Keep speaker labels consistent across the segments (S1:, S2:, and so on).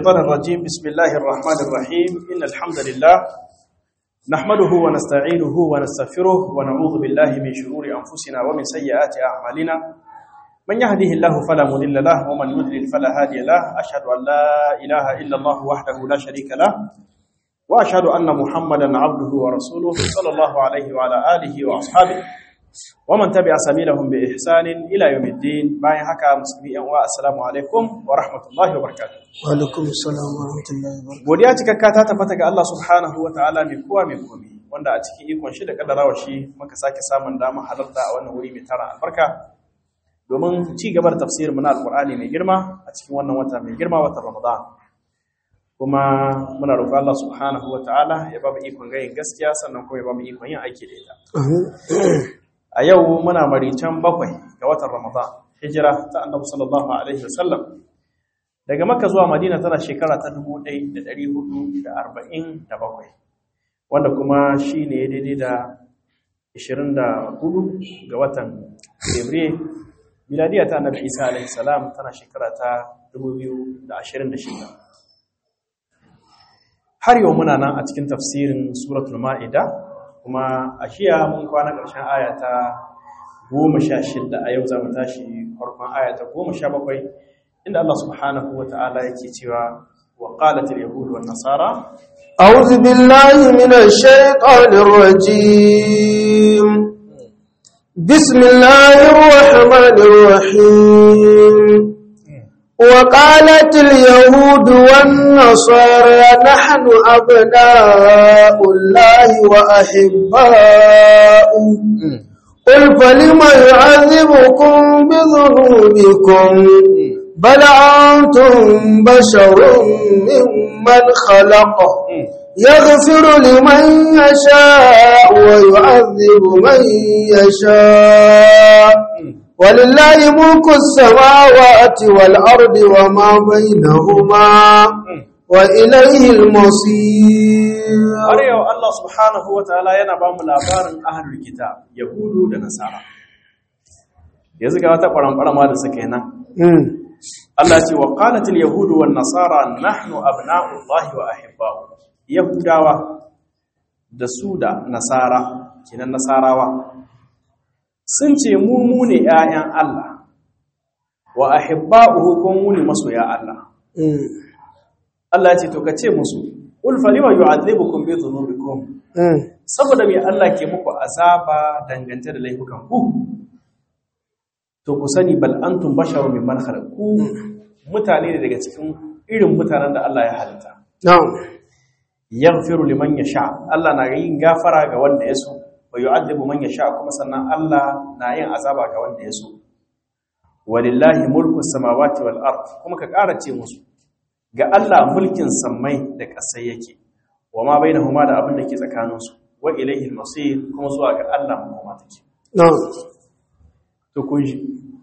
S1: الشيطان الرجيم بسم الله الرحمن الرحيم إن الحمد لله نحمده ونستعينه ونستغفره ونعوذ بالله من شرور أنفسنا ومن سيئات أعمالنا من يهده الله فلا مضل له ومن يضلل فلا هادي له أشهد أن لا إله إلا الله وحده لا شريك له وأشهد أن محمدا عبده ورسوله صلى الله عليه وعلى آله وأصحابه ومن تبع سبيلهم بإحسان إلى يوم الدين باي حكا مسلمين والسلام عليكم ورحمة الله وبركاته
S2: Walaikum salam wa rahmatullahi wa barakatuh.
S1: godiya cikakka ta tabbata ga Allah subhanahu wa ta'ala mai kowa mai komi wanda a cikin ikon shi da kaddarawa shi muka sake samun dama halarta a wannan wuri mai tara albarka domin ci gaba da tafsirin na alqur'ani mai girma a cikin wannan wata mai girma watan ramadan kuma muna roƙon Allah subhanahu wa ta'ala ya ba mu ikon gayin gaskiya sannan kuma ya ba mu ikon yin aiki da ita a yau muna marican bakwai ga watan ramadan hijira ta annabi sallallahu alaihi wasallam daga makka zuwa madina tana shekara ta 1447 wanda kuma shi ne daidai da 24 ga watan fabriye miladiya ta annabi isa alaihi salam tana shekara ta 2026 har yau muna nan a cikin tafsirin suratul ma'ida kuma a shiya mun kwana ƙarshen aya ta goma sha shida a yau za mu tashi farkon aya ta goma sha bakwai inda Allah subhanahu wa ta'ala yake cewa wa qalatil yahud wan nasara
S2: أعوذ بالله من الشيطان الرجيم بسم الله الرحمن الرحيم وقالت اليهود والنصارى نحن أبناء الله وأحباؤه قل فلم يعذبكم بذنوبكم بل أنتم بشر ممن خلق يغفر لمن يشاء ويعذب من يشاء ولله ملك السماوات والأرض وما بينهما وإليه المصير
S1: har yau Allah subhanahu wa ta'ala yana ba mu labarin ahlul kitab yahudu da nasara yanzu ga wata ƙwaramƙwarama da suka yi nan Allah ce wa qalatil yahudu wan nasara nahnu abna'ullahi wa ahibba'u yahudawa da su da nasara kinan nasarawa sun ce mu mu ne ƴaƴan Allah wa ahibba'uhu kun mu ne masoya Allah Allah ya ce to kace musu ul falima yu'adhibukum bi dhunubikum saboda me Allah ke muku azaba dangance da laifukan ku to ku sani bal antum basharun mimman khalaq ku mutane ne daga cikin irin mutanen da Allah ya halitta
S2: نعم
S1: yaghfiru liman yasha Allah na yin gafara ga wanda ya so wa yu'adhibu man yasha kuma sannan Allah na yin azaba ga wanda ya so walillahi mulku samawati wal ard kuma ka ƙara ce musu ga Allah mulkin sammai da ƙasai yake wa ma bainahuma da abin da ke tsakaninsu wa ilaihi al-masir kuma zuwa ga Allah makoma take
S2: نعم
S1: to kun ji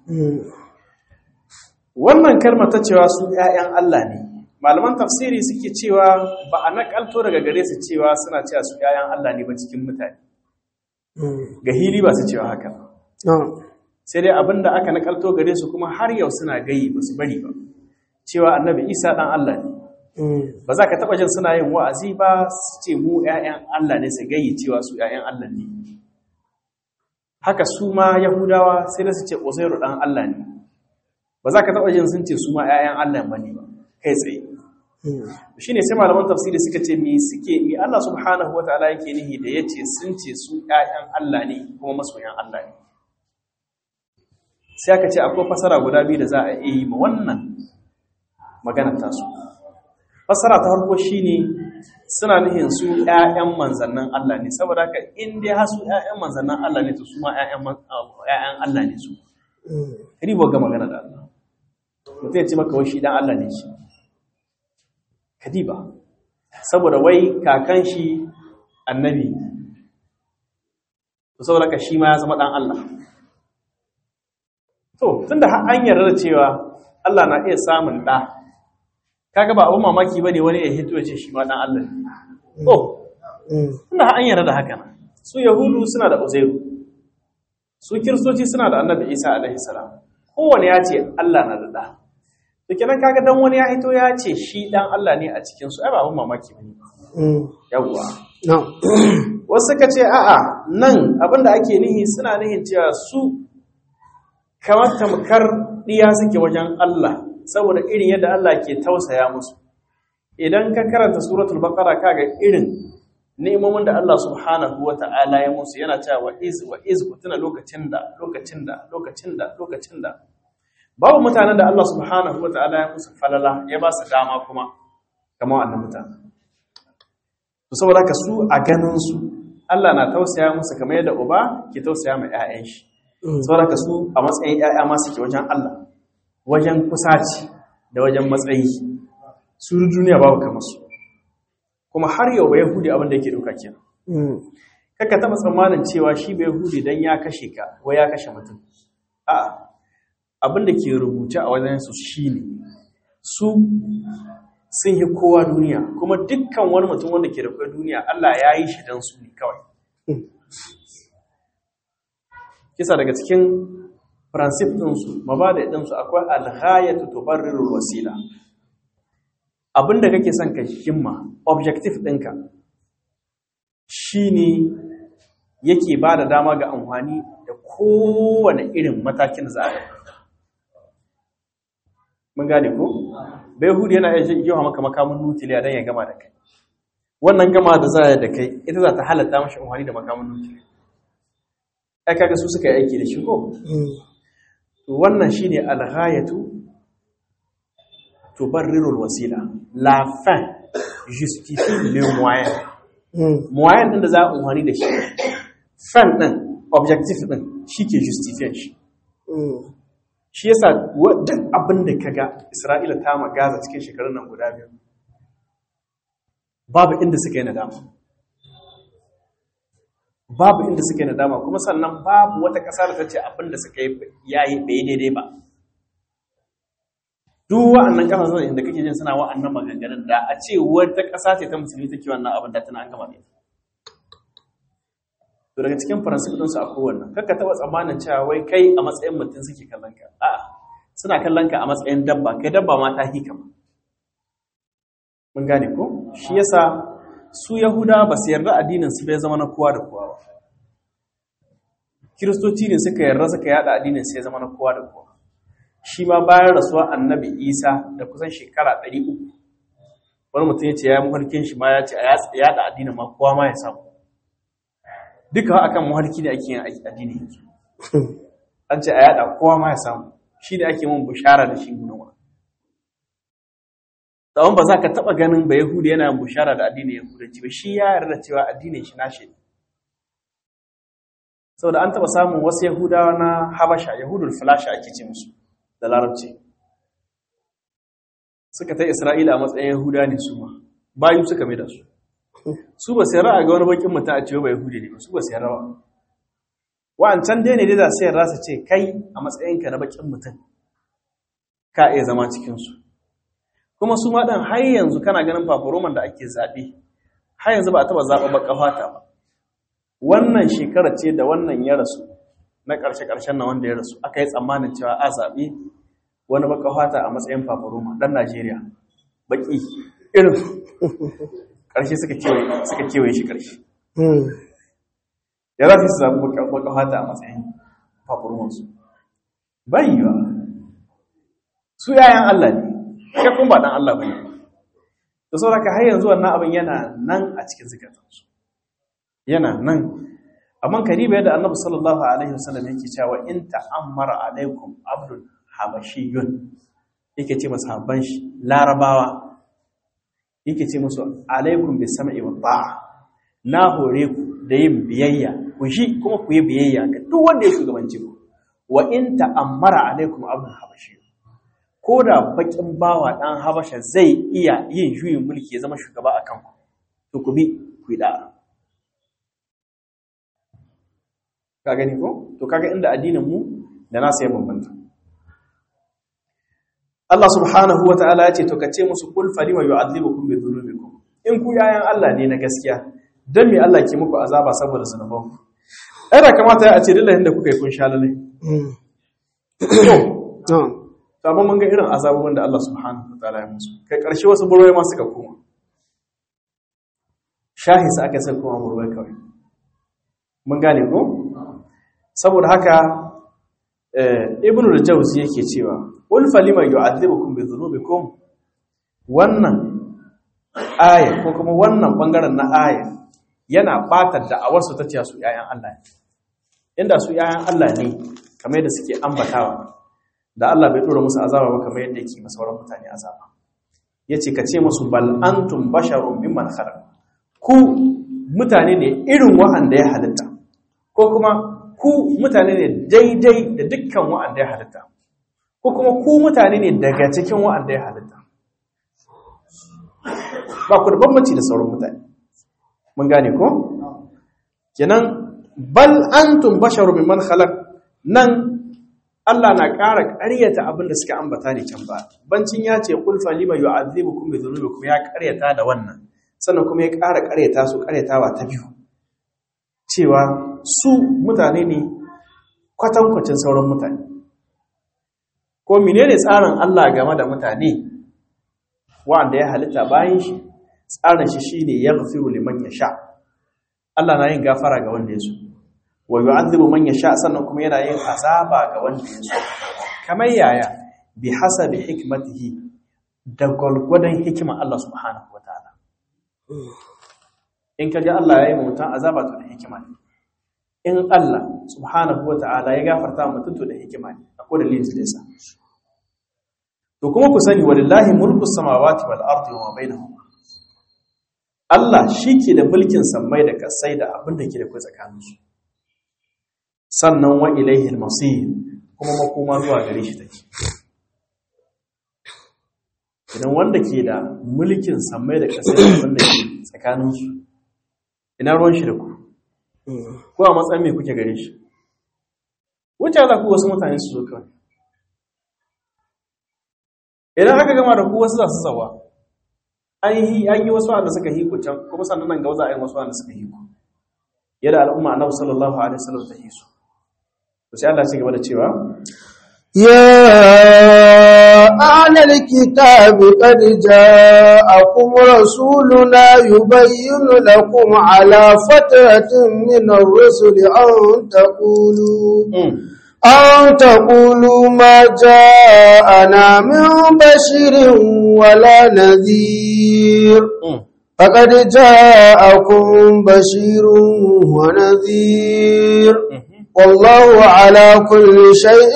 S1: wannan kalmar ta cewa su ƴaƴan Allah ne malaman tafsiri suke cewa ba a nakalto daga gare su cewa suna cewa su ƴaƴan Allah ne ba cikin mutane ga hili ba su cewa haka
S2: نعم
S1: sai dai abinda aka nakalto gare su kuma har yau suna gayi ba su bari ba cewa annabi Isa dan Allah ne ba za ka taɓa jin suna yin wa'azi ba su ce mu ‘ya'yan Allah ne su gayi cewa su ‘ya'yan Allah ne. Haka su ma Yahudawa sai da su ce Uzairu ɗan Allah ne, ba za ka taɓa jin sun ce su ma ‘ya'yan Allah ba ne ba, kai tsaye. Shi ne sai malaman tafsiri suka ce mi suke mi Allah subhanahu wa ta'ala yake nihi da ya ce sun ce su ‘ya'yan Allah ne kuma masoyan Allah ne. Sai aka ce akwai fasara guda biyu da za a iya yi ma wannan maganar tasu. fassara ta farko shine suna nihin su ƴaƴan manzannin Allah ne saboda haka in dai har su ƴaƴan manzannin Allah ne to su ma ƴaƴan ƴaƴan Allah ne su ribo ga magana da Allah mutum ya ce maka wai shi dan Allah ne shi kadiba saboda wai kakan shi annabi to saboda haka shi ma ya zama dan Allah to tunda har an yarda da cewa Allah na iya samun da kaga ba abun mamaki bane wani ya hito ya ce shi ma dan Allah ne to tunda an yarda da haka su yahudu suna da uzairu su kiristoci suna da annabi isa alaihi salam kowane ya ce Allah na da da da kenan kaga dan wani ya hito ya ce shi dan Allah ne a cikin su ai ba abun mamaki bane yawwa wasu suka ce a'a nan abinda ake nihi suna nihin cewa su kamar tamkar diya suke wajen Allah saboda irin yadda Allah ke tausaya musu idan ka karanta suratul baqara kaga irin ni'imomin da Allah subhanahu wata'ala ya musu yana cewa wa iz wa iz kutuna lokacin da lokacin da lokacin da lokacin da babu mutanen da Allah subhanahu wata'ala ya musu falala ya ba su dama kuma kamar wannan mutanen to saboda ka su a ganin su Allah na tausaya musu kamar yadda uba ke tausaya ma ƴaƴan shi saboda ka su a matsayin ƴaƴa ma suke wajen Allah wajen kusaci da wajen matsayi su duniya babu kamar su kuma har yau ba yahudi abin da yake duka kenan kaka taba tsammanin cewa shi ba yahudi dan ya kashe ka wai ya kashe mutum a abin da ke rubuce a wajen su shine su sun yi kowa duniya kuma dukkan wani mutum wanda ke da kwai duniya Allah ya yi shi don su ne kawai kisa daga cikin faransif ɗinsu mabada ɗinsu akwai alhayatu tubarrirul wasila abinda kake son ka himma objective ɗinka shine yake ba da dama ga amfani da kowane irin matakin za a mun gane ko Behud yana iya jiwa maka makamin nukiliya don ya gama da kai. Wannan gama da za da kai, ita za ta halatta mashi amfani da makamin nukiliya. Ai kaga su suka yi aiki da shi ko? To wannan shine alghayatu tubarrirul wasila. La fin justifie le moyen. Moyen din da za a amfani da shi. Fin din, objective din, shi ke justifie shi. shi yasa duk abin da kaga Isra'ila ta magaza cikin shekarun nan guda biyu babu inda suka yi nadama babu inda suka yi nadama kuma sannan babu wata ƙasa da ta ce abin da suka yi yayi bai daidai ba duk wa'annan ƙasashen inda kake jin suna wa'annan maganganun da a ce wata ƙasa ce ta musulmi take wannan abin da tana an gama ne to daga cikin faransif ɗinsu a kowanne kakka taɓa tsammanin cewa wai kai a matsayin mutum suke kallon ka a'a suna kallon ka a matsayin dabba kai dabba ma ta hika ma mun gane ko shi yasa su yahuda ba su yarda addinin su bai zama na kowa da kowa ba kiristoci ne suka yarda suka yada addinin su ya zama na kowa da kowa shi ma bayan rasuwa annabi isa da kusan shekara 300 wani mutum ya ce ya yi mafarkin shi ma ya ce a yada addinin ma kowa ma ya samu duka akan muhalki da ake yin addini yanzu an ce a yada kowa ma ya samu shi da ake mun bushara da shi gunawa tsawon ba za ka taɓa ganin ba yahudi yana yin bushara da addinin yahudanci ba shi ya yarda cewa addinin shi nashi ne saboda an taɓa samun wasu yahudawa na habasha yahudul falasha ake ce musu da larabci suka ta isra'ila a matsayin yahuda ne su ma bayu suka mai da su su ba sai ra'a ga wani bakin mutum a cewa ba yahudi ne ba su ba sai rawa wa'ancan dai ne dai da sai rasa ce kai a matsayinka na bakin mutum ka iya zama cikinsu kuma su ma ɗan har yanzu kana ganin fafaroman da ake zaɓe har yanzu ba a taɓa zaɓa baka fata ba wannan shekara ce da wannan ya rasu na ƙarshe-ƙarshen na wanda ya rasu aka yi tsammanin cewa a zaɓe wani baka fata a matsayin fafaroma ɗan najeriya baƙi irin ƙarshe suka kewaye shi ƙarshe ya za su zaɓi baka fata a matsayin fafaromansu bayi ba su yayan allah ne kai kun ba dan Allah bane to saboda har yanzu wannan abin yana nan a cikin zakatansu yana nan amma kariba yadda Annabi sallallahu alaihi wasallam yake cewa in ta'ammara alaikum abdul habashiyun yake ce masa habban shi larabawa yake ce musu alaikum bis sam'i wa ta'a na hore ku da yin biyayya ku shi kuma ku yi biyayya ga duk wanda ya shugabanci ku wa in ta'ammara alaikum abdul habashiyun ko da bakin bawa ɗan habasha zai iya yin juyin mulki ya zama shugaba a kanku to ku bi ku yi da'a ka gani ko to kaga inda addinin mu da nasu ya bambanta Allah subhanahu wa ta'ala ya ce to kace musu kul fali wa yu'adhibukum bi dhunubikum in ku yayan Allah ne na gaskiya dan me Allah ke muku azaba saboda zunubanku ai da kamata ya ce dillahin da kuka yi kun sha lalai
S2: to
S1: to amma mun ga irin azabobin da Allah subhanahu wataala ya musu kai karshe wasu burwai ma suka koma shahis aka sai koma burwai kawai mun gane ko saboda haka ibnu al-jawzi yake cewa qul falima yu'adhibukum bi dhunubikum wannan aya ko kuma wannan bangaren na aya yana batar da awarsu ta ciya su yayan Allah ne inda su yayan Allah ne kamar yadda suke ambatawa da Allah bai dora musu azaba ba kamar yadda yake masa sauran mutane azaba yace ka ce musu bal antum basharun mimman khalaq ku mutane ne irin wa'anda ya halitta ko kuma ku mutane ne daidai da dukkan wa'anda ya halitta ko kuma ku mutane ne daga cikin wa'anda ya halitta ba ku da bambanci da sauran mutane mun gane ko kenan bal antum basharu mimman khalaq nan Allah na ƙara ƙaryata abin da suka ambata ne can ba bancin ya ce qul falima yu'adhibukum bi dhunubikum ya ƙaryata da wannan sannan kuma ya ƙara ƙaryata su ƙaryatawa ta biyu cewa su mutane ne kwatankwacin sauran mutane ko menene tsarin Allah game da mutane wanda ya halitta bayan shi tsarin shi shine yaghfiru liman yasha Allah na yin gafara ga wanda ya so wa yu'adhibu man yasha sannan kuma yana yin azaba ga wanda ya so kamar yaya bi hasabi hikmatihi da gwalgwadon hikima Allah subhanahu wataala in kaji Allah ya yi mutum azaba to da hikima ne in Allah subhanahu wataala ya gafarta mutum to da hikima ne akwai dalilin da yasa to kuma ku sani walillahi mulku samawati wal ardi wa ma bainahuma Allah shike da mulkin sammai da kasai da abin da ke da kai tsakanin su sannan wa ilaihi al-masir kuma makoma zuwa gare shi take idan wanda ke da mulkin sammai da kasai da abin da ke tsakanin su ina ruwan shi da ku ko a matsayin me kuke gare shi wuce za ku wasu mutane su zo kawai idan aka gama da ku wasu za su zawa an yi wasu wanda suka hiku can kuma sannan nan gauza a yi wasu wanda suka hiku yadda al'umma annabi sallallahu alaihi wasallam ta hisu to sai Allah ya gaba da cewa
S2: يا أهل الكتاب قد جاءكم رسولنا يبين لكم على فترة من الرسل أن تقولوا أن تقولوا ما جاءنا من بشير ولا نذير فقد جاءكم بشير ونذير والله على كل شيء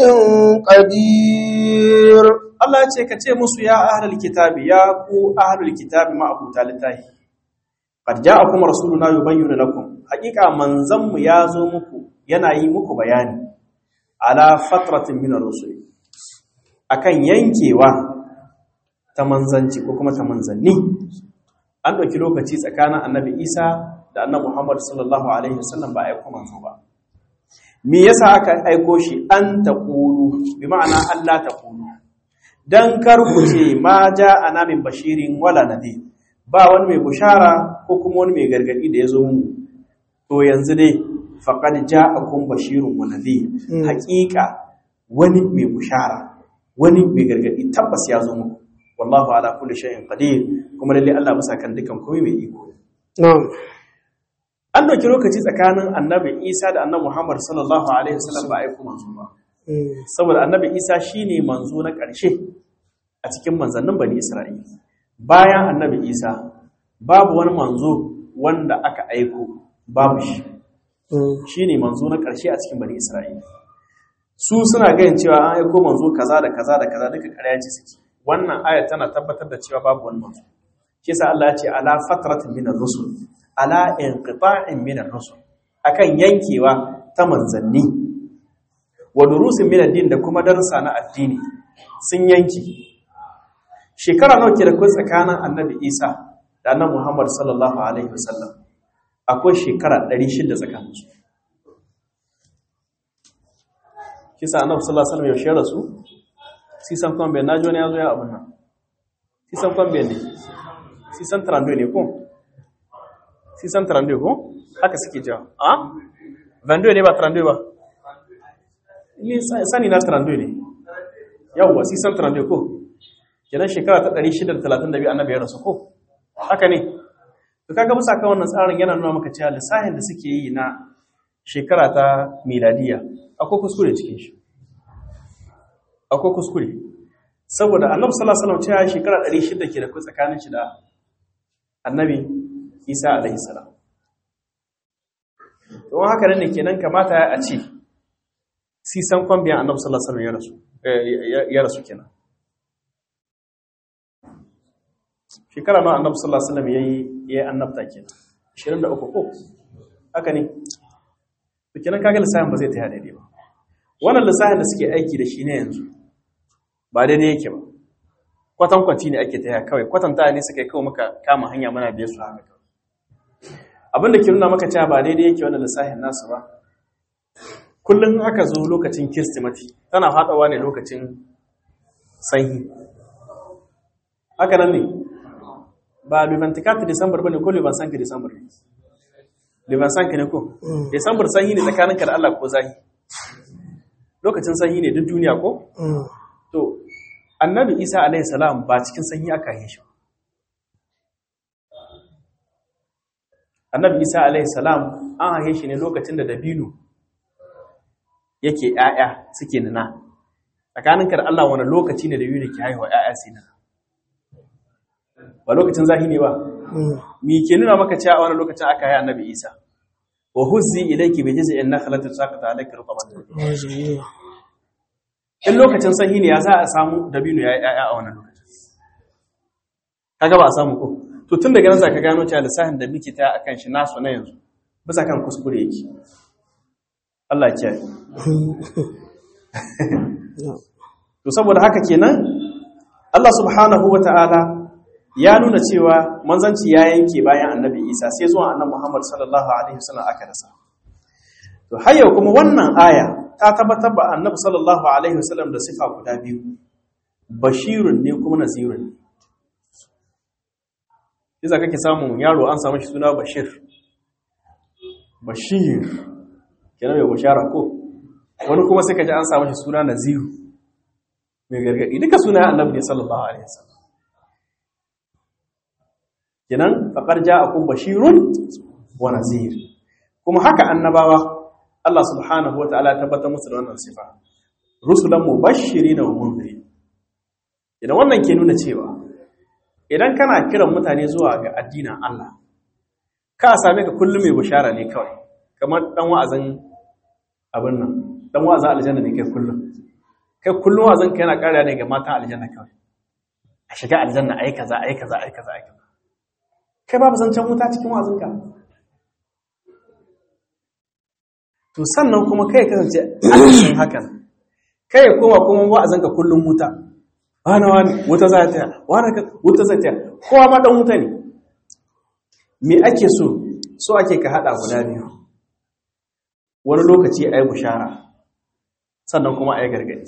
S2: قدير
S1: Allah ya ce ka ce musu ya ahlul kitabi ya ku ahlul kitabi ma abu talitai qad ja'akum rasuluna yubayyinu lakum haqiqa manzon mu ya zo muku yana yi muku bayani ala fatratin min ar-rusul akan yankewa ta manzanci ko kuma ta manzanni an dauki lokaci tsakanin annabi Isa da annabi Muhammad sallallahu alaihi wasallam ba aiko manzo ba me yasa aka aiko shi an taqulu bi ma'ana Allah taqulu dan kar ku ce ma ana min bashirin wala nadir ba wani mai bushara ko kuma wani mai gargadi da ya zo mu to yanzu dai faqad ja'akum bashirun wa nadhir haqiqa wani mai bushara wani mai gargadi tabbas ya zo muku wallahu ala kulli shay'in qadir kuma lalle Allah bisa kan dukan komai mai iko
S2: na'am
S1: an dauki lokaci tsakanin annabi Isa da annabi Muhammad sallallahu alaihi wasallam ba aiko manzo ba saboda annabi Isa shine manzo na ƙarshe a cikin manzannin bani Isra'ila bayan annabi Isa babu wani manzo wanda aka aiko babu shi shi ne manzo na ƙarshe a cikin bani Isra'ila. Su suna ganin cewa an aiko manzo kaza da kaza da kaza duka ƙarya ce suke. Wannan aya tana tabbatar da cewa babu wani manzo. Shi yasa Allah ya ce ala fatratin min ar-rusul, ala inqita'in min ar-rusul. Akan yankewa ta manzanni. Wa durusin min ad-din da kuma darussa na addini sun yanki. Shekara nawa ke da kai tsakanin Annabi Isa da Annabi Muhammad sallallahu alaihi wasallam. akwai shekara 600 tsakaninsu kisa annabi sallallahu alaihi wasallam yaushe rasu sisan kwambe na jona ya zo ya abin nan sisan kwambe ne sisan trando ne ko sisan trando ko haka suke jawa a vando ne ba trando ba ni sani na trando ne yawwa sisan tarande ko kenan shekara ta 632 annabi ya rasu ko haka ne to kaga musa kan wannan tsarin yana nuna maka cewa lissahin da suke yi na shekara ta miladiya akwai kuskure cikin shi akwai kuskure saboda annabi sallallahu alaihi wasallam cewa shekara 600 ke da ku tsakanin shi da annabi Isa alaihi salam to haka ne kenan kamata a ce sisan kwambiyan annabi sallallahu alaihi wasallam ya rasu ya rasu kenan shekara ma annabi sallallahu alaihi wasallam yayi yayi annabta kenan 23 ko haka ne to kenan kaga lissafin ba zai ta daidai ba wannan lissafin da suke aiki da shi ne yanzu ba daidai yake ba kwatan kwanci ne ake taya kawai kwatanta ne suka yi kawai muka kama hanya muna biye su haka abin da ke nuna maka cewa ba daidai yake wannan lissafin nasu ba kullum aka zo lokacin kiristimati tana faɗawa ne lokacin sanyi haka nan ne ba levantikati disambar ba ne ko levansanka disambar ne levansanka ne ko disambar sanyi ne tsakaninka da allah ko zahi lokacin sanyi ne duk duniya ko to annabi isa alaihi salam ba cikin sanyi aka yi shi annabi isa alaihi salam an haife shi ne lokacin da dabino yake ‘ya'ya suke nuna tsakaninka da Allah wani lokaci ne da biyu da ke haihuwa ‘ya'ya su nuna ba lokacin zahi ne ba mi ke nuna maka cewa wani lokacin aka yi annabi isa wa huzzi ilayki bi jiz'in nakhlati saqata alayka rutaban in lokacin sanyi ne ya za a samu dabino ya ‘ya'ya a wannan lokacin kaga ba a samu ko to tun daga nan za ka gano cewa lissafin da muke ta akan shi nasu na yanzu bisa kan kuskure yake Allah ya To saboda haka kenan Allah subhanahu wata'ala ya nuna cewa manzanci ya yanke bayan Annabi Isa sai zuwa Annabi Muhammad sallallahu alaihi wasallam aka rasa. To har yau kuma wannan aya ta tabbatar ba Annabi sallallahu alaihi wasallam da sifa guda biyu. Bashirun ne kuma nazirun ne. Iza kake samun yaro an samu shi suna Bashir. Bashir kenan mai bushara ko wani kuma sai ka ji an samu shi suna naziru mai gargadi duka suna annabi ne sallallahu alaihi wasallam kenan faqad ja'akum bashirun wa nazir kuma haka annabawa Allah subhanahu wa ta'ala ya tabbatar musu da wannan sifa rusulan mubashirin wa munzirin idan wannan ke nuna cewa idan kana kiran mutane zuwa ga addinin Allah ka same ka kullum mai bushara ne kawai kamar dan wa'azin abin nan dan wa'azin aljanna ne kai kullum kai kullum wa'azin ka yana ƙara ne ga matan aljanna kawai a shiga aljanna ai kaza ai kaza ai kaza ai kaza kai babu zancen wuta cikin wa'azin ka to sannan kuma kai kasance a cikin hakan kai ya koma kuma wa'azin ka kullum wuta wani wani wuta za ta wani wuta za ta kowa ma dan wuta ne me ake so so ake ka hada guda biyu wani lokaci a yi bushara sannan kuma a yi gargadi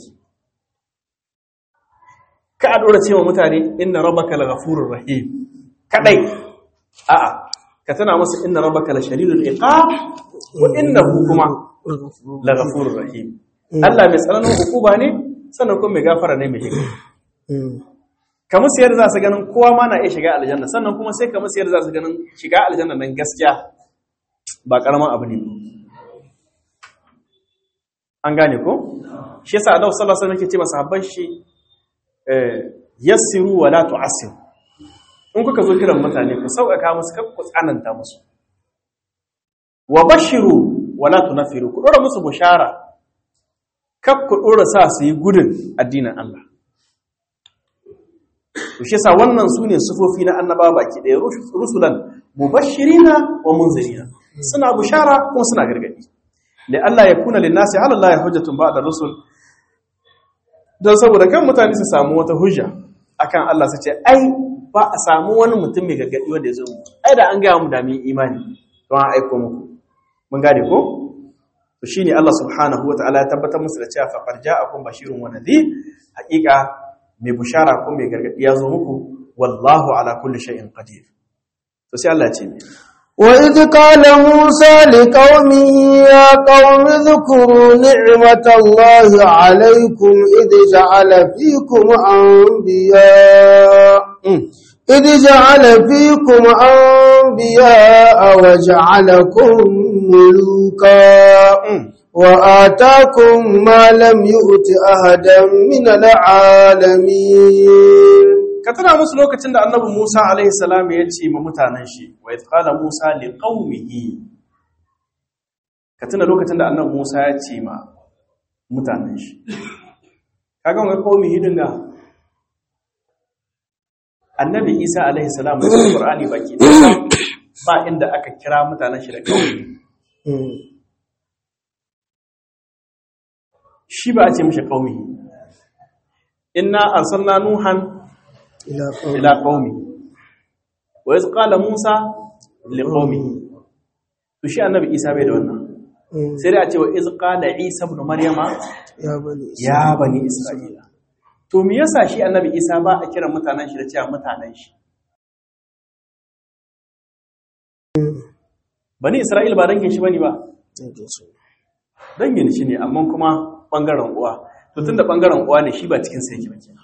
S1: ka a ɗora cewa mutane inna rabaka la ghafurur rahim kadai a'a ka tana masa inna rabaka la shadidul iqab wa innahu kuma la ghafurur rahim Allah mai tsananin hukuma ne sannan kuma mai gafara ne mai hikima kamar sayar za su ganin kowa ma na iya shiga aljanna sannan kuma sai kamar sayar za su ganin shiga aljanna nan gaskiya ba karaman abu ne an gane ko shi yasa Allah sallallahu alaihi wasallam yake ce masahabban shi yassiru wa la tu'assiru in kuka zo kiran mutane ku sauƙaƙa musu kar ku tsananta musu wa bashiru wa la tunfiru ku dora musu bushara kar ku dora sa su yi gudun addinin Allah to shi yasa wannan sune sufofi na annabawa baki ɗaya rusulan mubashirina wa munzirina suna bushara kuma suna gargadi da Allah ya kuna linnasi ala Allah ya hujjatun ba'da rusul don saboda kan mutane su samu wata hujja akan Allah su ce ai ba a samu wani mutum mai gargadi wanda ya zo mu ai da an gaya mu da mun imani don an aiko muku mun gane ko to shine Allah subhanahu wataala ya tabbatar musu da cewa faqad ja'akum bashirun wa nadhir haqiqa mai bushara ko mai gargadi ya zo muku wallahu ala kulli shay'in qadir to sai Allah ya ce
S2: وإذ قال موسى لقومه يا قوم اذكروا نعمة الله عليكم إذ جعل فيكم أنبياء إذ جعل فيكم أنبياء وجعلكم ملوكا وآتاكم ما لم يؤت أحدا من العالمين
S1: ka tuna musu lokacin da annabi Musa alaihi salam ya ce ma mutanen shi wa idh qala Musa li qaumihi ka tuna lokacin da annabi Musa ya ce ma mutanen shi kaga wai qaumihi din da annabi Isa alaihi salam da Qur'ani baki ba inda aka kira mutanen shi da qaumi shi ba a ce mishi qaumihi inna arsalna nuhan ila qaumi wa iz qala musa li qaumi to shi annabi isa bai da wannan sai dai a ce wa iz qala isa ibn maryama
S2: ya bani
S1: ya bani isra'ila to me yasa shi annabi isa ba a kira mutanen shi da cewa mutanen shi bani isra'ila ba dangin shi bane ba dangin shi ne amma kuma bangaren uwa to tunda bangaren uwa ne shi ba cikin sai yake ba kenan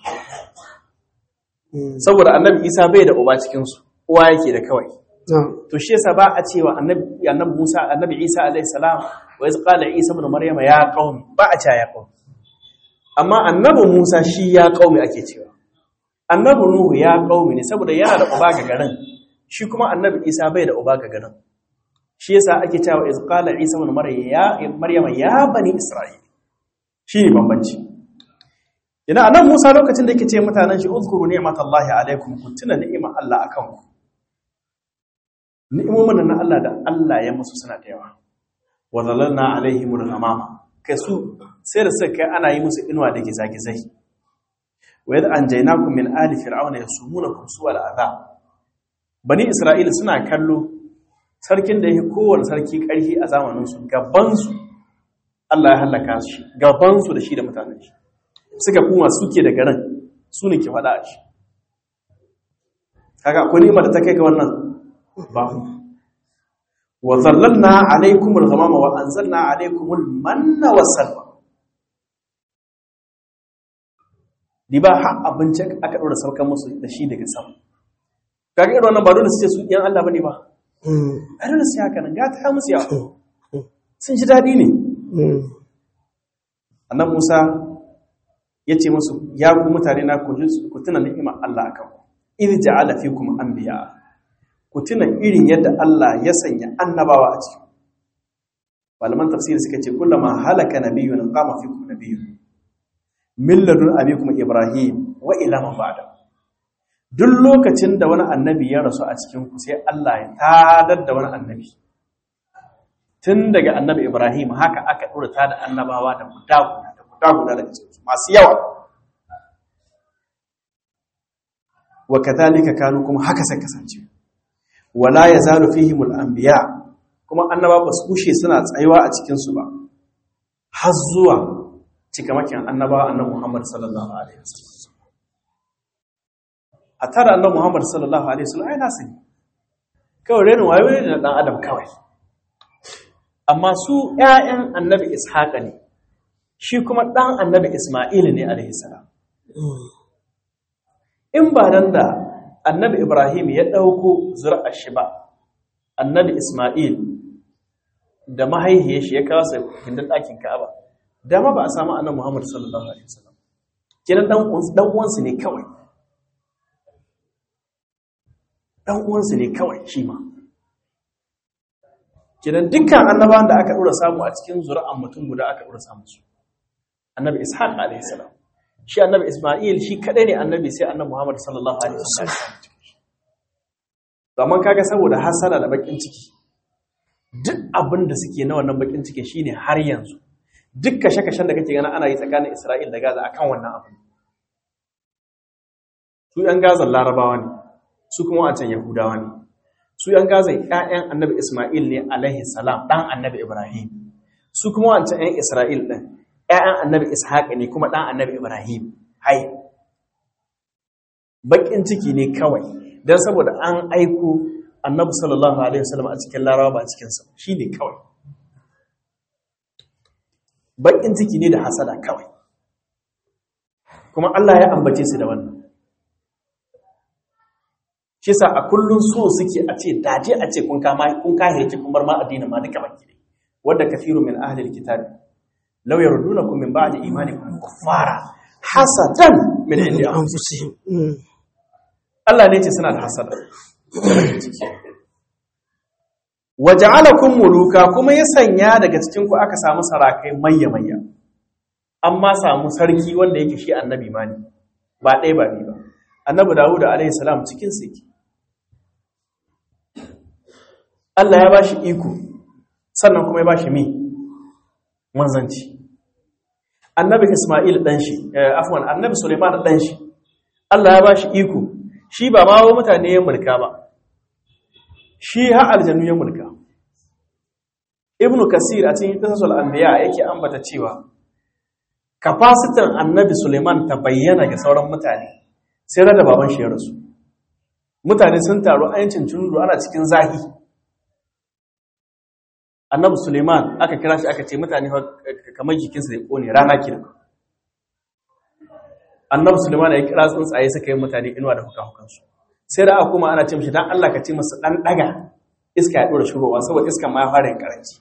S1: saboda annabi isa bai da uba cikinsu uwa yake da kawai to shi yasa ba a cewa annabi annabi musa annabi isa alayhi salam wa iz qala isa ibn maryama ya qaumi ba a cewa ya qaumi amma annabi musa shi ya qaumi ake cewa annabi nuhu ya qaumi ne saboda yana da uba ga garin shi kuma annabi isa bai da uba ga garin shi yasa ake cewa iz qala isa ibn maryama ya bani isra'il shi ne bambanci Ina anan Musa lokacin da yake ce mutanen shi uzkuru ni'matallahi alaikum ku tuna ni'imar Allah akan ku. Ni'imomin na Allah da Allah ya musu suna da yawa. Wa zalalna alaihimul ghamama. Kai su sai da suka kai ana yi musu inuwa da gizagizai. Wa yadda anjaynakum min ali fir'auna yasumunakum su'al azab. Bani Isra'ila suna kallo sarkin da yake kowanne sarki ƙarfi a zamanin su gaban su Allah ya halaka shi gaban su da shi da mutanen shi. suka kuma suke da garin su ne ke faɗa a shi kaga akwai nima da ta kai ga wannan babu wa zallalna alaikumul ghamama wa anzalna alaikumul manna wassalwa di ba har abincin aka ɗora saukar musu da shi daga sama kaga irin wannan ba dole su ce su ɗiyan Allah bane ba a dole su haka nan gata ya musu yawa sun ji daɗi ne annan Musa ya ce musu ya ku mutane na ku tuna ni'imar Allah akan ku idh ja'ala fikum anbiya ku tuna irin yadda Allah ya sanya annabawa a cikin malaman tafsiri suka ce kullama halaka nabiyyun qama fikum nabiyyun min ladun abikum ibrahim wa ila man ba'da duk lokacin da wani annabi ya rasu a cikin ku sai Allah ya tadar da wani annabi tun daga annabi ibrahim haka aka dora ta da annabawa da guda guda da guda guda daga cikin masu yawa wa kadhalika kanu kuma haka sai kasance wala yazalu fihimul anbiya kuma annaba ba su kushe suna tsayuwa a cikin su ba har zuwa cikamakin annaba annabi Muhammad sallallahu alaihi wasallam a tara annabi Muhammad sallallahu alaihi wasallam ai nasu ne kawai renin wayo ne da dan adam kawai amma su ƴaƴan annabi Ishaqa ne shi kuma dan annabi Isma'il ne alaihi salam in ba nan da annabi Ibrahim ya ɗauko zuri'ar shi ba annabi Ismail da mahaihiyar shi ya kawo sa gindin ɗakin Ka'aba dama ba a samu annabi Muhammad sallallahu alaihi wasallam kiran dan dan uwansu ne kawai dan uwansu ne kawai shi ma kiran dukkan annabawan da aka dora samu a cikin zuri'an mutum guda aka dora samu su annabi Ishaq alaihi salam shi annabi Ismail shi kadai ne annabi sai annabi Muhammad sallallahu alaihi wasallam zaman kaga saboda hasala da bakin ciki duk abin da suke na wannan bakin ciki shine har yanzu duk kashe-kashen da kake gana ana yi tsakanin Isra'il da Gaza akan wannan abu su yan Gaza larabawa ne su kuma wancan yahudawa ne su yan Gaza ƴaƴan annabi Ismail ne alaihi salam dan annabi Ibrahim su kuma wancan ƴan Isra'il din ƴaƴan annabi Ishaq ne kuma dan annabi Ibrahim hai bakin ciki ne kawai don saboda an aiko annabi sallallahu alaihi wasallam a cikin larawa ba cikin sa shine kawai bakin ciki ne da hasada kawai kuma Allah ya ambace su da wannan shi sa a kullun so suke a ce daje a ce kun kama kun kahirce kun bar ma addinin ma duka baki ne wanda kafiru min ahli alkitab law yardunakum min ba'di imanikum kuffara hasadan min indi anfusihim Allah ne ce suna da hasada waja'alakum muluka kuma ya sanya daga cikin ku aka samu sarakai mayya mayya amma samu sarki wanda yake shi annabi ma ne ba ɗaya ba ni ba annabi Dawud alaihi salam cikin su yake Allah ya bashi iko sannan kuma ya bashi mi manzanci annabi Isma'il dan shi afwan annabi Sulaiman dan shi Allah ya bashi iko shi ba ma mutane ya mulka ba shi ha aljannu ya mulka ibnu kasir a cikin qisasul anbiya yake ambata cewa kafasitin annabi Suleiman ta bayyana ga sauran mutane sai rada baban shi ya rasu mutane sun taru ayancin cunuru ana cikin zahi annabi Suleiman aka kira shi aka ce mutane kamar jikinsa da kone rana kira annabi Suleiman ya kira tsuntsaye suka yi mutane inuwa da hukahukansu sai da aka kuma ana ce mishi dan Allah ka ce musu dan daga iska ya dora shugowa saboda iskan ma ya fara yin karanci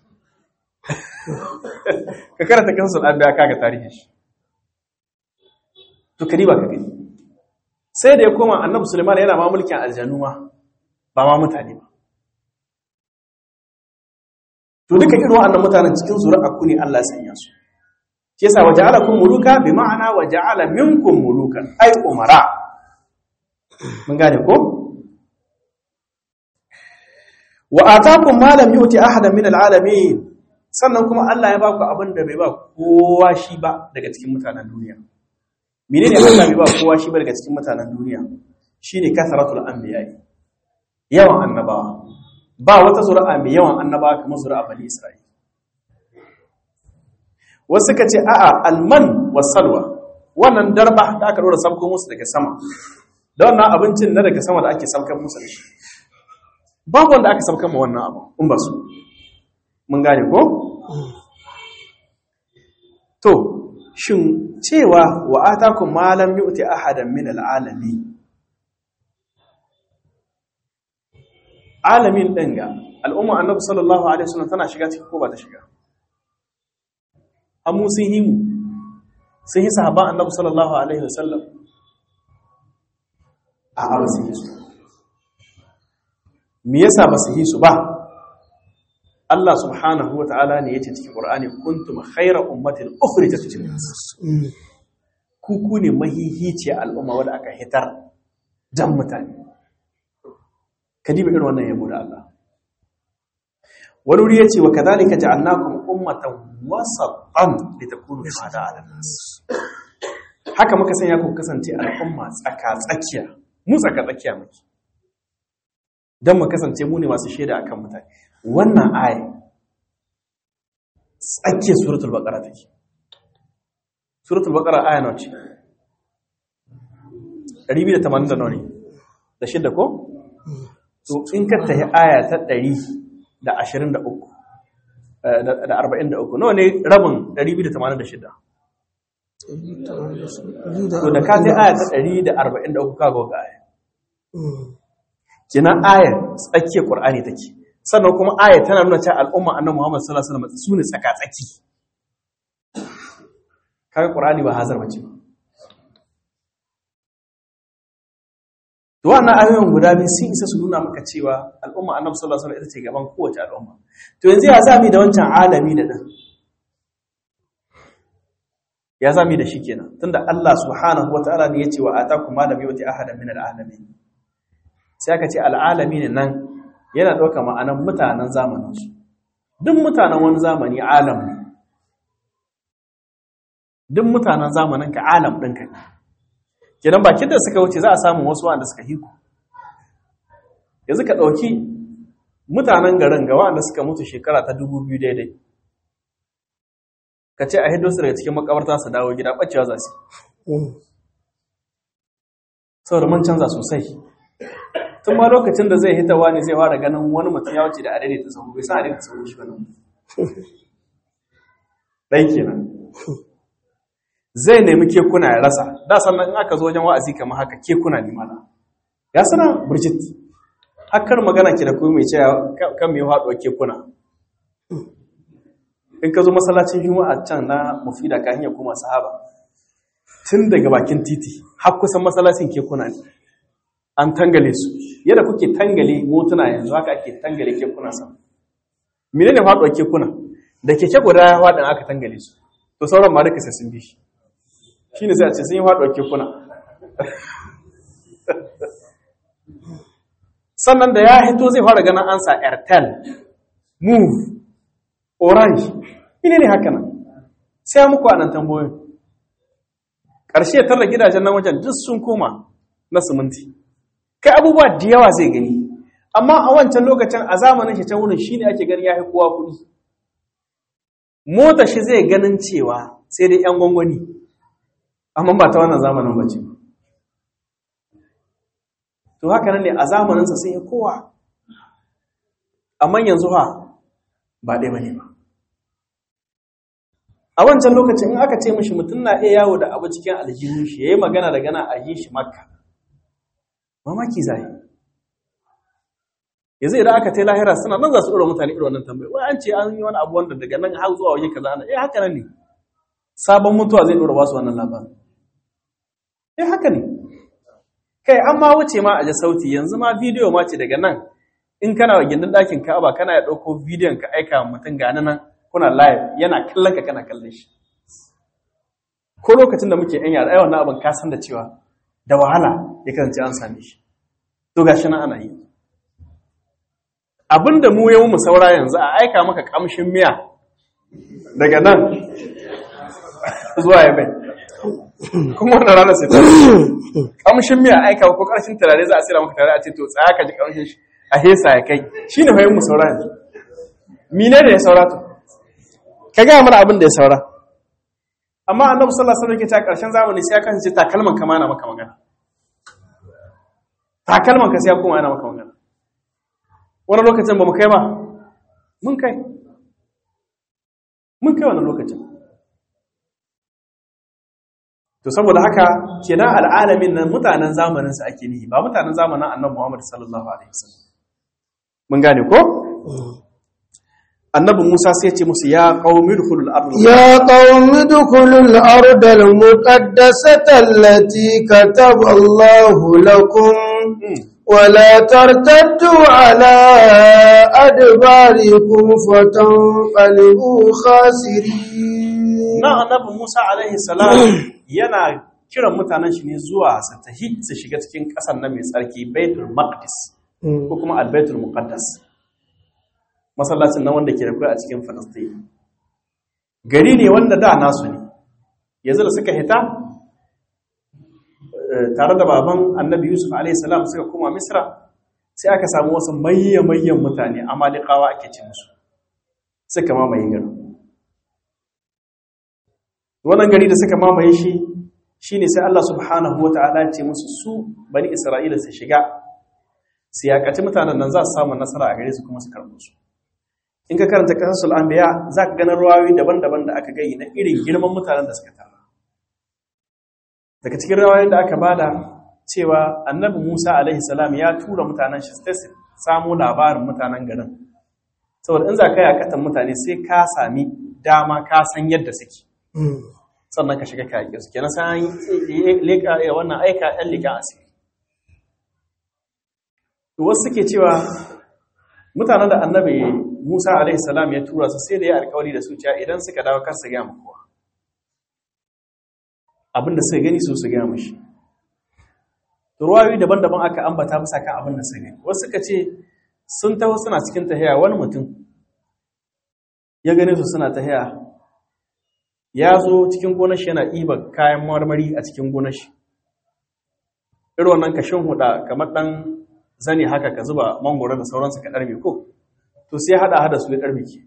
S1: ka karanta kansu da ya kaga tarihin shi to kadi ba ka gani sai da ya koma annabi Sulaiman yana ma mulkin aljanu ma ba ma mutane ba to duka irin wannan mutanen cikin zuri'a ku ne Allah ya sanya su shi yasa waja'alakum muluka bi ma'ana waja'ala minkum mulukan ay umara mun gane ko wa atakum ma lam yuti ahadan min alalamin sannan kuma Allah ya baku abin da bai ba kowa shi ba daga cikin mutanen duniya menene Allah bai ba kowa shi ba daga cikin mutanen duniya shine kasratul anbiya yawan annabawa ba wata zuri'a mai yawan annabawa kamar zuri'a bani isra'ila wasu suka ce a'a alman wasalwa wannan darba da aka dora sabko musu daga sama da wannan abincin na daga sama da ake sabkan musu da shi babu wanda aka sabkan ma wannan abu in ba su mun gane ko to shin cewa wa atakum ma lam yu'ti ahadan min al'alamin alamin din ga al'umma annabi sallallahu alaihi wasallam tana shiga cikin ko ba ta shiga amu sun yi mu sun yi sahaban annabi sallallahu alaihi wasallam a ba su yi su me yasa ba su yi su ba Allah subhanahu wa ta'ala ne yace cikin Qur'ani kuntum khayra ummatin ukhrijat lin-nas ku ku ne mahihiciya al'umma wanda aka hitar jan mutane kadiba irin wannan yabo da Allah wani wuri yace wa kadhalika ja'alnakum ummatan wasatan litakunu shuhada 'ala nas haka muka sanya ku kasance al'umma tsaka tsakiya mu tsaka tsakiya muke dan mu kasance mu ne masu shaida akan mutane wannan aya tsakiyar suratul baqara take suratul baqara aya nawa ce 280 da nawa ne da shidda ko to in ka tahi aya ta 123 da 43 nawa ne rabin 286 to da ka tahi aya ta 143 ka ga aya kina ayar tsakiyar qur'ani take sannan kuma aya tana nuna cewa al'umma annabi Muhammad sallallahu alaihi wasallam su ne tsaka-tsaki kaga Qur'ani ba hazar bace ba to wannan ayoyin guda biyu sun isa su nuna maka cewa al'umma annabi sallallahu alaihi wasallam ita ce gaban kowace al'umma to yanzu ya zami da wancan alami da dan ya zami da shi kenan tunda Allah subhanahu wataala ne yace wa atakum ma lam yuti ahadan min al'alamin sai aka ce al'alamin nan yana ɗauka ma'anan mutanen zamaninsu duk mutanen wani zamani alam ne duk mutanen zamanin ka alam ɗinka ne kenan bakin da suka wuce za a samu wasu wanda suka hiku yanzu ka ɗauki mutanen garin ga wanda suka mutu shekara ta dubu biyu daidai ka ce a hido su daga cikin makabarta su dawo gida ɓacewa za su saboda mun canza sosai tun ma lokacin da zai hitawa ne zai fara ganin wani mutum ya wuce da adadi ta sahu bai san adadi ta sahu shi ba nan ɗan kenan zai nemi kekuna ya rasa da sannan in aka zo wajen wa'azi kamar haka kekuna ne mana ya sana burjit hakkar magana ke da kuma mai cewa kan mai haɗuwa kekuna in ka zo masallacin juma'a can na mufida ka hanyar kuma sahaba tun daga bakin titi har kusan masallacin kekuna ne an tangale su yadda kuke tangale motuna yanzu haka ake tangale kekuna sa menene faɗuwa kekuna da keke guda ya faɗin aka tangale su to sauran ma duka sai sun bi shi shine sai a ce sun yi faɗuwa kekuna sannan da ya hito zai fara ganin ansa airtel move orange ine ne haka nan sai muku a nan tambayoyin ƙarshe ya tarra gidajen nan wajen duk sun koma na siminti kai abubuwa da yawa zai gani amma a wancan lokacin a zamanin shi can wurin shi ne ake gani ya fi kowa kuɗi mota shi zai ganin cewa sai dai 'yan gwangwani amma ba ta wannan zamanin ba ce to haka nan ne a zamaninsa sai ya kowa amma yanzu ha ba ɗaya bane ba a wancan lokacin in aka ce mishi mutum na iya yawo da abu cikin aljihun shi yayi magana da gana a yi shi makka mamaki zai yanzu idan aka tai lahira suna nan za su ɗora mutane irin wannan tambayi wai an ce an yi wani abu wanda daga nan har zuwa waje kaza ana eh haka nan ne sabon mutuwa zai ɗora basu wannan labarin eh haka ne kai an ma wuce ma a ji sauti yanzu ma bidiyo ma ce daga nan in kana wa gindin ɗakin ka'aba kana ya ɗauko bidiyon ka aika mutum ga nan kuna live yana kallon ka kana kallon shi ko lokacin da muke yan yara ai wannan abin ka san da cewa da wahala ya kasance an same shi to gashi nan ana yi abinda mu yau mu saura yanzu a aika maka kamshin miya daga nan zuwa ya bai kuma wannan rana sai ta kamshin miya aika ko karshen turare za a sira maka tare a ce to tsaya ka ji kamshin shi a hesa ya kai shine hoyin mu saura yanzu mine ne ya saura to ka ga mana abin da ya saura amma annabi sallallahu alaihi wasallam ke ta karshen zamani sai ya kasance takalman ka mana maka magana takalman ka sai ya koma yana maka magana wani lokacin ba mu kai ba mun kai mun kai wani lokacin to saboda haka kenan al'alamin nan mutanen zamanin su ake nihi ba mutanen zamanin annabi Muhammad sallallahu alaihi wasallam mun gane ko annabi Musa sai ya ce musu ya qaumi dukhulul ardh
S2: يا قوم ادخلوا الأرض المقدسة التي كتب الله لكم ولا ترتدوا على أدباركم فتنقلبوا خاسرين
S1: na annabi Musa alaihi salam yana kiran mutanen shi ne zuwa su tahi su shiga cikin ƙasar na mai tsarki Baitul Maqdis ko kuma Al-Baitul Muqaddas masallacin nan wanda ke da a cikin Falastin gari ne wanda da nasu ne yanzu da suka hita tare da baban annabi Yusuf alaihi salam suka koma Misra sai aka samu wasu mayyamayyan mutane amalikawa ake ce musu suka mamaye garin wannan gari da suka mamaye shi shine sai Allah subhanahu wataala ya ce musu su bani Isra'ila su shiga su yakaci mutanen nan za su samu nasara a gare su kuma su karɓo su in ka karanta kasasul anbiya za ka ganin ruwayoyi daban-daban da aka gayi na irin girman mutanen da suka tara daga cikin ruwayoyin da aka bada cewa annabi Musa alaihi salam ya tura mutanen shi su samu labarin mutanen garin saboda in za ka yakatan mutane sai ka sami dama ka san yadda suke sannan ka shiga kayaƙi su kenan sai leƙa wannan aika ɗan leƙa asiri to wasu suke cewa mutanen da annabi musa alaihissalam ya tura su sai da ya alkawari da su cewa idan suka dawo kar su gaya kowa abinda suka gani su su gaya mashi ruwayoyi daban-daban aka ambata bisa kan abin da suka gani wasu suka ce sun taho suna cikin tahiya wani mutum ya gane su suna tahiya ya zo cikin gonashi yana ɗiba kayan marmari a cikin gonashi irin wannan kashin huda kamar ɗan zane haka ka zuba mangoro da sauransu ka ɗarme ko to sai haɗa hada su ya ɗarme ke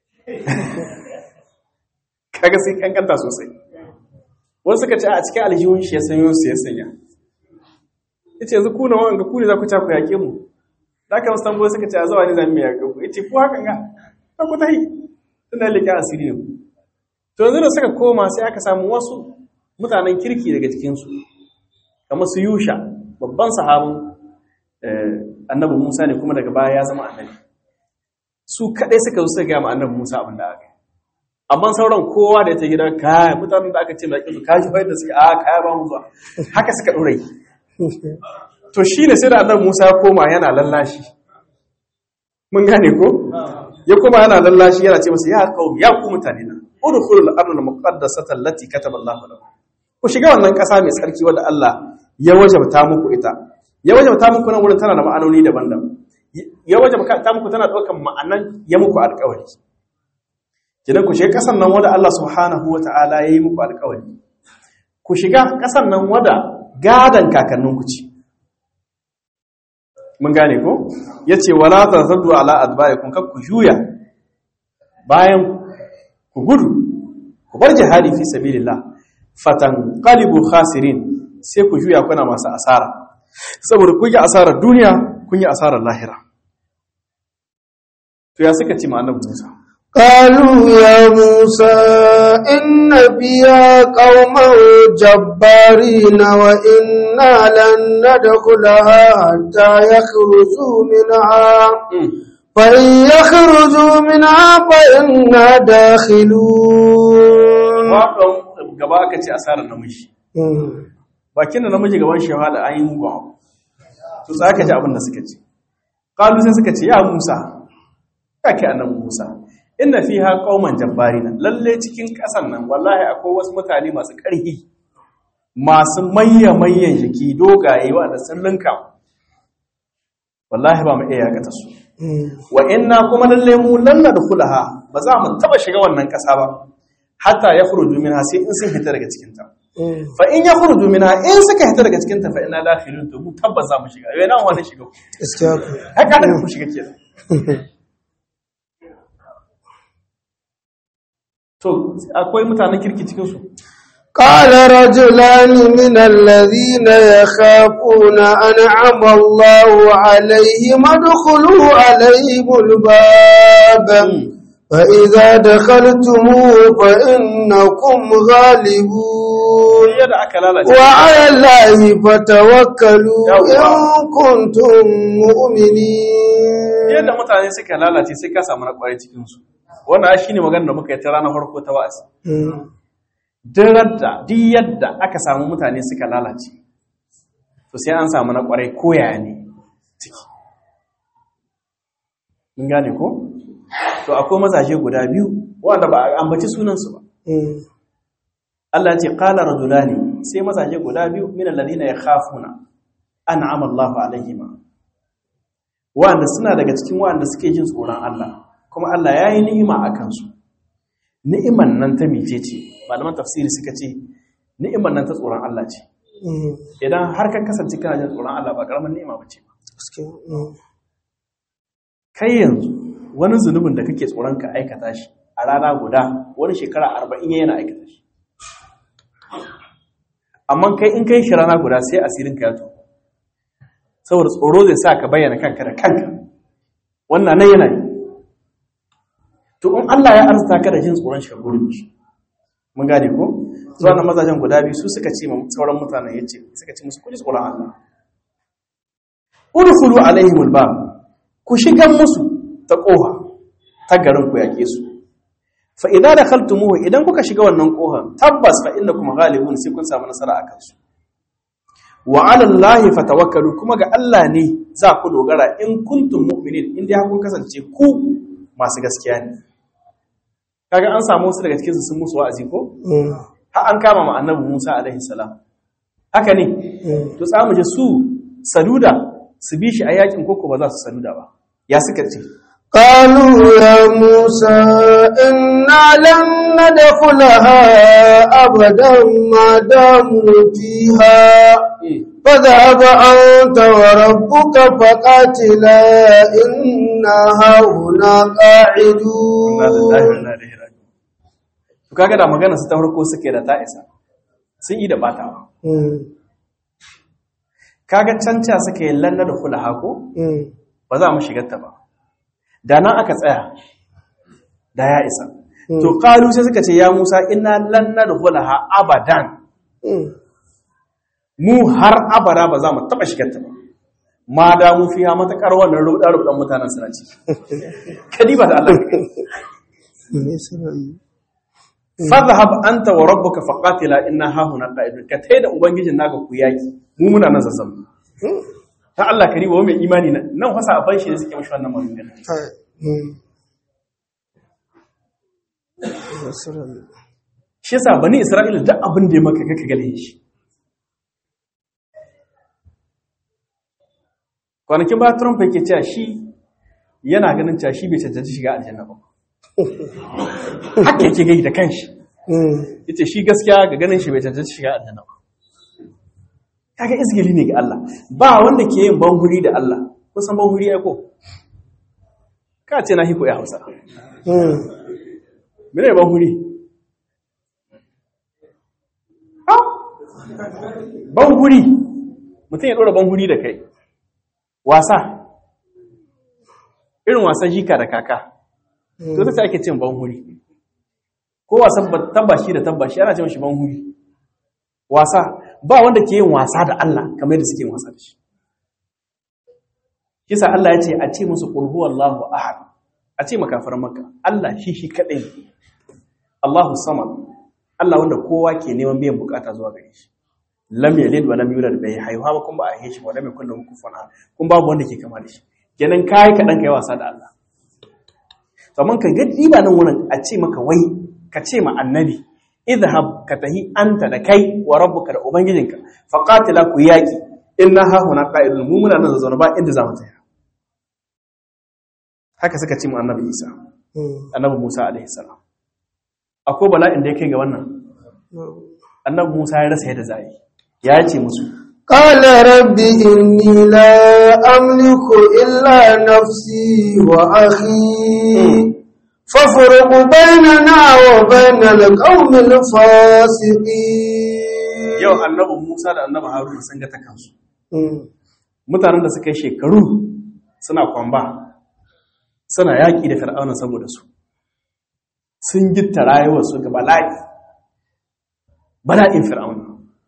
S1: kaga sai kankanta sosai wasu suka ce a cikin aljihun shi ya sanyo su ya sanya yace yanzu ku na wanga ku ne za ku ta ku yaƙe mu da ka wasu tambayoyi suka ce a zawa ne za mu yaƙe ku yace ku hakan ga ta ku ta yi tunda leƙe asiri ne to yanzu da suka koma sai aka samu wasu mutanen kirki daga cikinsu kamar su yusha babban sahabin annabi musa ne kuma daga baya ya zama annabi su kaɗai suka zo suka gaya ma annabi musa abin da aka yi amma sauran kowa da ya ta gida kaya mutanen da aka ce mai ƙisu kaji fahimta suke a kaya ba mu zuwa haka suka ɗora yi to shi ne sai da annabi musa ya koma yana lallashi mun gane ko ya koma yana lallashi yana ce masa ya qaumi ya ku mutane na udkhulul ardal muqaddasata allati kataba Allahu lakum ku shiga wannan ƙasa mai tsarki wadda Allah ya wajabta muku ita ya wajabta muku nan wurin tana da ma'anoni daban-daban ya wajabta muku tana ɗaukan ma'anan ya muku alƙawari kidan ku shiga ƙasan nan wadda Allah subhanahu wata'ala ya yi muku alƙawari ku shiga ƙasan nan wadda gadan kakanninku ce mun gane ko yace wala tazaddu ala adbarikum kak ku juya bayan ku gudu ku bar jihadi fi sabilillah fatan qalibu khasirin sai ku juya kuna masu asara saboda kun yi asarar duniya kun yi asarar lahira to ya suka ci ma'anar Musa
S2: قالوا يا موسى إن فيها قوما جبارين وإنا لن ندخلها حتى يخرجوا منها فإن يخرجوا منها فإنا داخلون
S1: gaba aka ce asarar namiji bakin da namiji gaban shahada an yi mugu abu to za ka ji abin da suka ce ƙalu sai suka ce ya musa ya ke annan musa inna fi ha ƙauman jabbari nan lalle cikin ƙasan nan wallahi akwai wasu mutane masu ƙarfi masu mayya mayyan jiki dogaye da sun linka wallahi ba mu iya yakata su wa inna kuma lalle mu lan nadkhulaha ba za mu taba shiga wannan ƙasa ba hatta ya khuruju minha sai in sun fita daga cikin ta fa in ya khuruju minha in suka fita daga cikin ta fa inna dakhilun to mu tabbas za mu shiga yana wani shiga ku
S2: gaskiya
S1: haka da ku shiga kenan to akwai mutanen kirki cikin su
S2: قال رجلان من الذين يخافون أنعم الله عليهم ادخلوا عليهم الباب فإذا دخلتموه فإنكم غالبون وعلى الله فتوكلوا إن كنتم مؤمنين
S1: yadda mutane suka lalace sai ka samu na kwarai cikin su wannan shine magana da muka yi ta ranar farko ta wa'azi duk da duk yadda aka samu mutane suka lalace to sai an samu na kwarai koyaya ne ciki mun gane ko to akwai mazaje guda biyu wanda ba a ambaci sunansu ba Allah ce qala rajulani sai mazaje guda biyu min alladhina yakhafuna an'ama Allahu alaihima wanda suna daga cikin wanda suke jin tsoron Allah kuma Allah ya yi ni'ima a kansu ni'iman nan ta mice ce malaman tafsiri suka ce ni'iman nan ta tsoron Allah ce idan har ka kasance kana jin tsoron Allah ba karamin ni'ima ba ce kai yanzu wani zunubin da kake tsoron ka aikata shi a rana guda wani shekara arba'in yana aikata shi amma kai in kai shi rana guda sai asirin ka ya to saboda tsoro zai sa ka bayyana kanka da kanka wannan nan yana yi to in Allah ya arzuta ka da jin tsoron shi ka gode mishi mun gane ko zuwa na mazajen guda biyu su suka ce ma sauran mutanen yace suka ce musu kuli tsoron Allah udkhulu alaihim albab ku shigan musu ta koha ta garin ku yake su fa idza dakhaltumuhu idan kuka shiga wannan kohar tabbas fa innakum ghalibun sai kun samu nasara akan su wa ala allahi fatawakkalu kuma ga Allah ne za ku dogara in kuntum mu'minin in dai kun kasance ku masu gaskiya ne kaga an samu wasu daga cikin su sun musu wa'azi ko har an kama ma annabi Musa alaihi salam haka ne to tsamu je su saluda su bi shi a yakin koko ba za su saluda ba ya suka ce
S2: قالوا يا موسى إنا لن ندخلها أبدا ما داموا فيها فذهب أنت وربك فقاتلا إنا هاهنا قاعدون
S1: to kaga da magana su ta farko suke da ta isa sun yi da batawa kaga canca suka yi lanna da kula hako ba za mu shigar ta ba da nan aka tsaya da ya isa to kalu sai suka ce ya Musa inna lanna da kula ha abadan mu har abada ba za mu taba shigar ta ba ma da mu fiya matakar wannan rubuɗa rubuɗan mutanen suna ci kadiba da Allah fadhhab anta wa rabbuka faqatila inna hahuna qa'idun ka tai da ubangijin naka ku yaki mu muna nan zazzam ta Allah kariba wa mai imani nan nan fasa a ban shi ne suke mashi wannan magana shi yasa bani Isra'ila duk abin da ya maka kaka gale shi kwanakin ba Trump yake cewa shi yana ganin cewa shi bai cancanci shiga aljanna ba haka yake gai da kanshi yace shi gaskiya ga ganin shi bai cancanci shiga aljanna ba kaga izgili ne ga Allah ba wanda ke yin banguri da Allah kun san banguri ai ko ka ce na hiko ya Hausa mene banguri ha banguri mutum ya dora banguri da kai wasa irin wasan jika da kaka to ta ake cin banhuri ko wasan tabbashi da tabbashi ana cin shi banhuri wasa ba wanda ke yin wasa da Allah kamar yadda suke yin wasa da shi kisa Allah ya ce a ce musu qul huwallahu ahad a ce makafaran makka Allah shi shi kadai Allahu samad Allah wanda kowa ke neman biyan bukata zuwa gare shi lam yalid wa lam yulad bai haihuwa ba kuma ba a haife shi ba lam yakul lahu kufuwan ahad kun babu wanda ke kama da shi kenan kai kadan kai wasa da Allah saman ka gadi ba nan wurin a ce maka wai ka ce ma annabi idhab ka tahi anta da kai wa rabbuka da ubangijinka faqatila ku yaki inna ha huna qa'idun mu muna nan zaune ba inda zamu tsaya haka suka ce mu annabi Isa annabi Musa alaihi salam akwai bala'in da yake ga wannan annabi Musa ya rasa yadda zai ya ce musu
S2: قال رب إني لا أملك إلا نفسي وأخي فافرق بيننا وبين القوم الفاسقين
S1: yau annabi Musa da annabi Haruna sun ga ta kansu mutanen da suka yi shekaru suna kwamba suna yaƙi da fir'auna saboda su sun gitta rayuwarsu ga bala'i bala'in fir'auna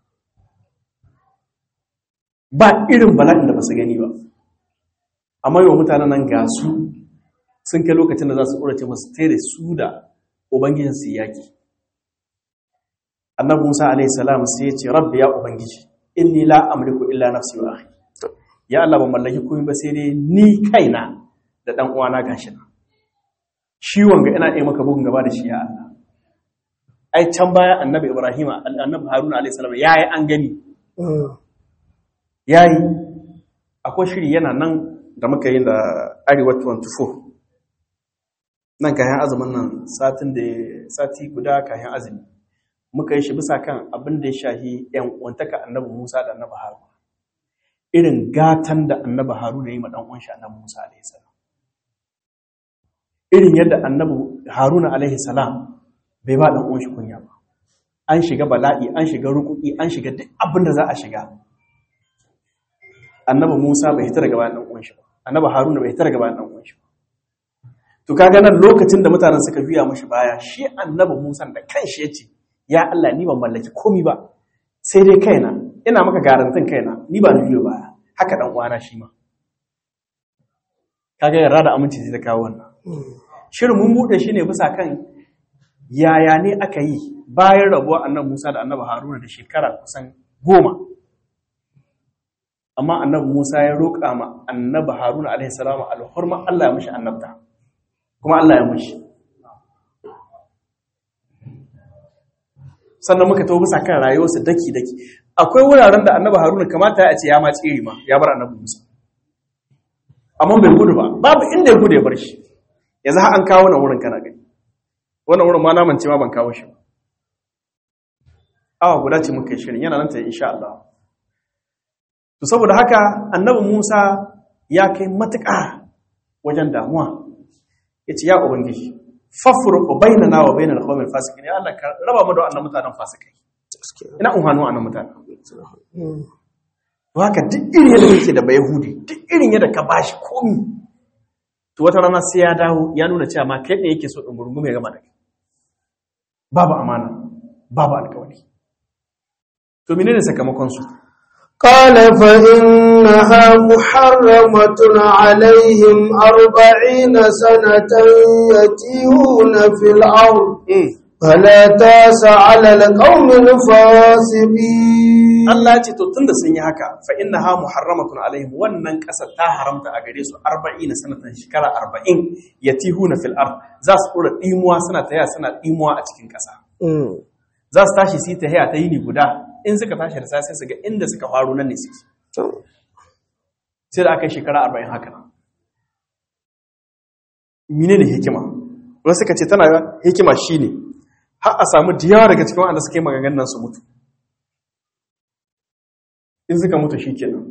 S1: ba irin bala'in da ba su gani ba amma yau mutanen nan ga su sun kai lokacin da za su ƙurace masu tere su da ubangijin su yaƙi annabi musa alaihi salam sai ya ce rabbi ya ubangiji inni la amliku illa nafsi wa akhi ya Allah ban mallaki komai ba sai dai ni kaina da dan uwana gashi na shi wanga ina yi maka bugun gaba da shi ya Allah ai can baya annabi ibrahim annabi haruna alaihi salam yayi an gani yayi akwai shiri yana nan da muka yi da arewa 24 nan kayan azumin nan satin da sati guda kayan azumi muka yi shi bisa kan abin da ya shahi yan uwantaka annabi Musa da annabi Haruna irin gatan da annabi Haruna ya yi ma dan uwan shi annabi Musa alaihi salam irin yadda annabi Haruna alaihi salam bai ba dan uwan shi kunya ba an shiga bala'i an shiga rukuki an shiga duk abin da za a shiga annabi Musa bai hita daga bayan dan uwan shi ba annabi Haruna bai hita daga bayan dan uwan shi ba to kaga nan lokacin da mutanen suka juya mashi baya shi annabi Musa da kanshi yace ya Allah ni ban mallaki komai ba sai dai kaina ina maka garantin kaina ni ba ni biyo baya haka dan uwana shi ma kaga yarda da aminci sai ta kawo wannan shirin mun bude shi ne bisa kan yaya ne aka yi bayan rabuwa annabi Musa da annabi Haruna da shekara kusan goma amma annabi Musa ya roƙa ma annabi Haruna alaihi salamu alhurma Allah ya mishi annabta kuma Allah ya mishi sannan muka tawo bisa kan rayuwarsa daki daki akwai wuraren da annabi Haruna kamata ya ce ya ma tsiri ma ya bar annabi Musa amma bai gudu ba babu inda ya gudu ya bar shi yanzu har an kawo wannan wurin kana gani wannan wurin ma na mance ma ban kawo shi ba awa guda ce muka yi shirin yana nan ta insha Allah to saboda haka annabi Musa ya kai matuƙa wajen damuwa yace ya ubangiji fafruqu bainana wa bainal qawmil fasiqin ya Allah ka raba mu da wannan mutanen fasikai ina un hannu annan mutanen to haka duk irin yadda kake da bayahudi duk irin yadda ka bashi komi to wata rana sai ya dawo ya nuna cewa ma kai ne yake so ɗin ya gama da kai babu amana babu alkawari to menene sakamakon su
S2: قال فإنها محرمة عليهم أربعين سنة يتيهون في الأرض فلا تاس على القوم الفاسقين
S1: Allah ya ce to tunda sun yi haka fa innaha muharramatun alaihim wannan ƙasa ta haramta a gare su 40 sanatan shekara 40 yatihuna fil ard za su dora dimuwa suna taya suna dimuwa a cikin ƙasa za su tashi su yi tahiya ta yini guda in suka tashi da sai su ga inda suka faru nan ne suke sai da aka yi shekara 40 haka nan menene hikima wasu suka ce tana hikima shine har a samu da yawa daga cikin wanda suka yi maganganun su mutu in suka mutu shi kenan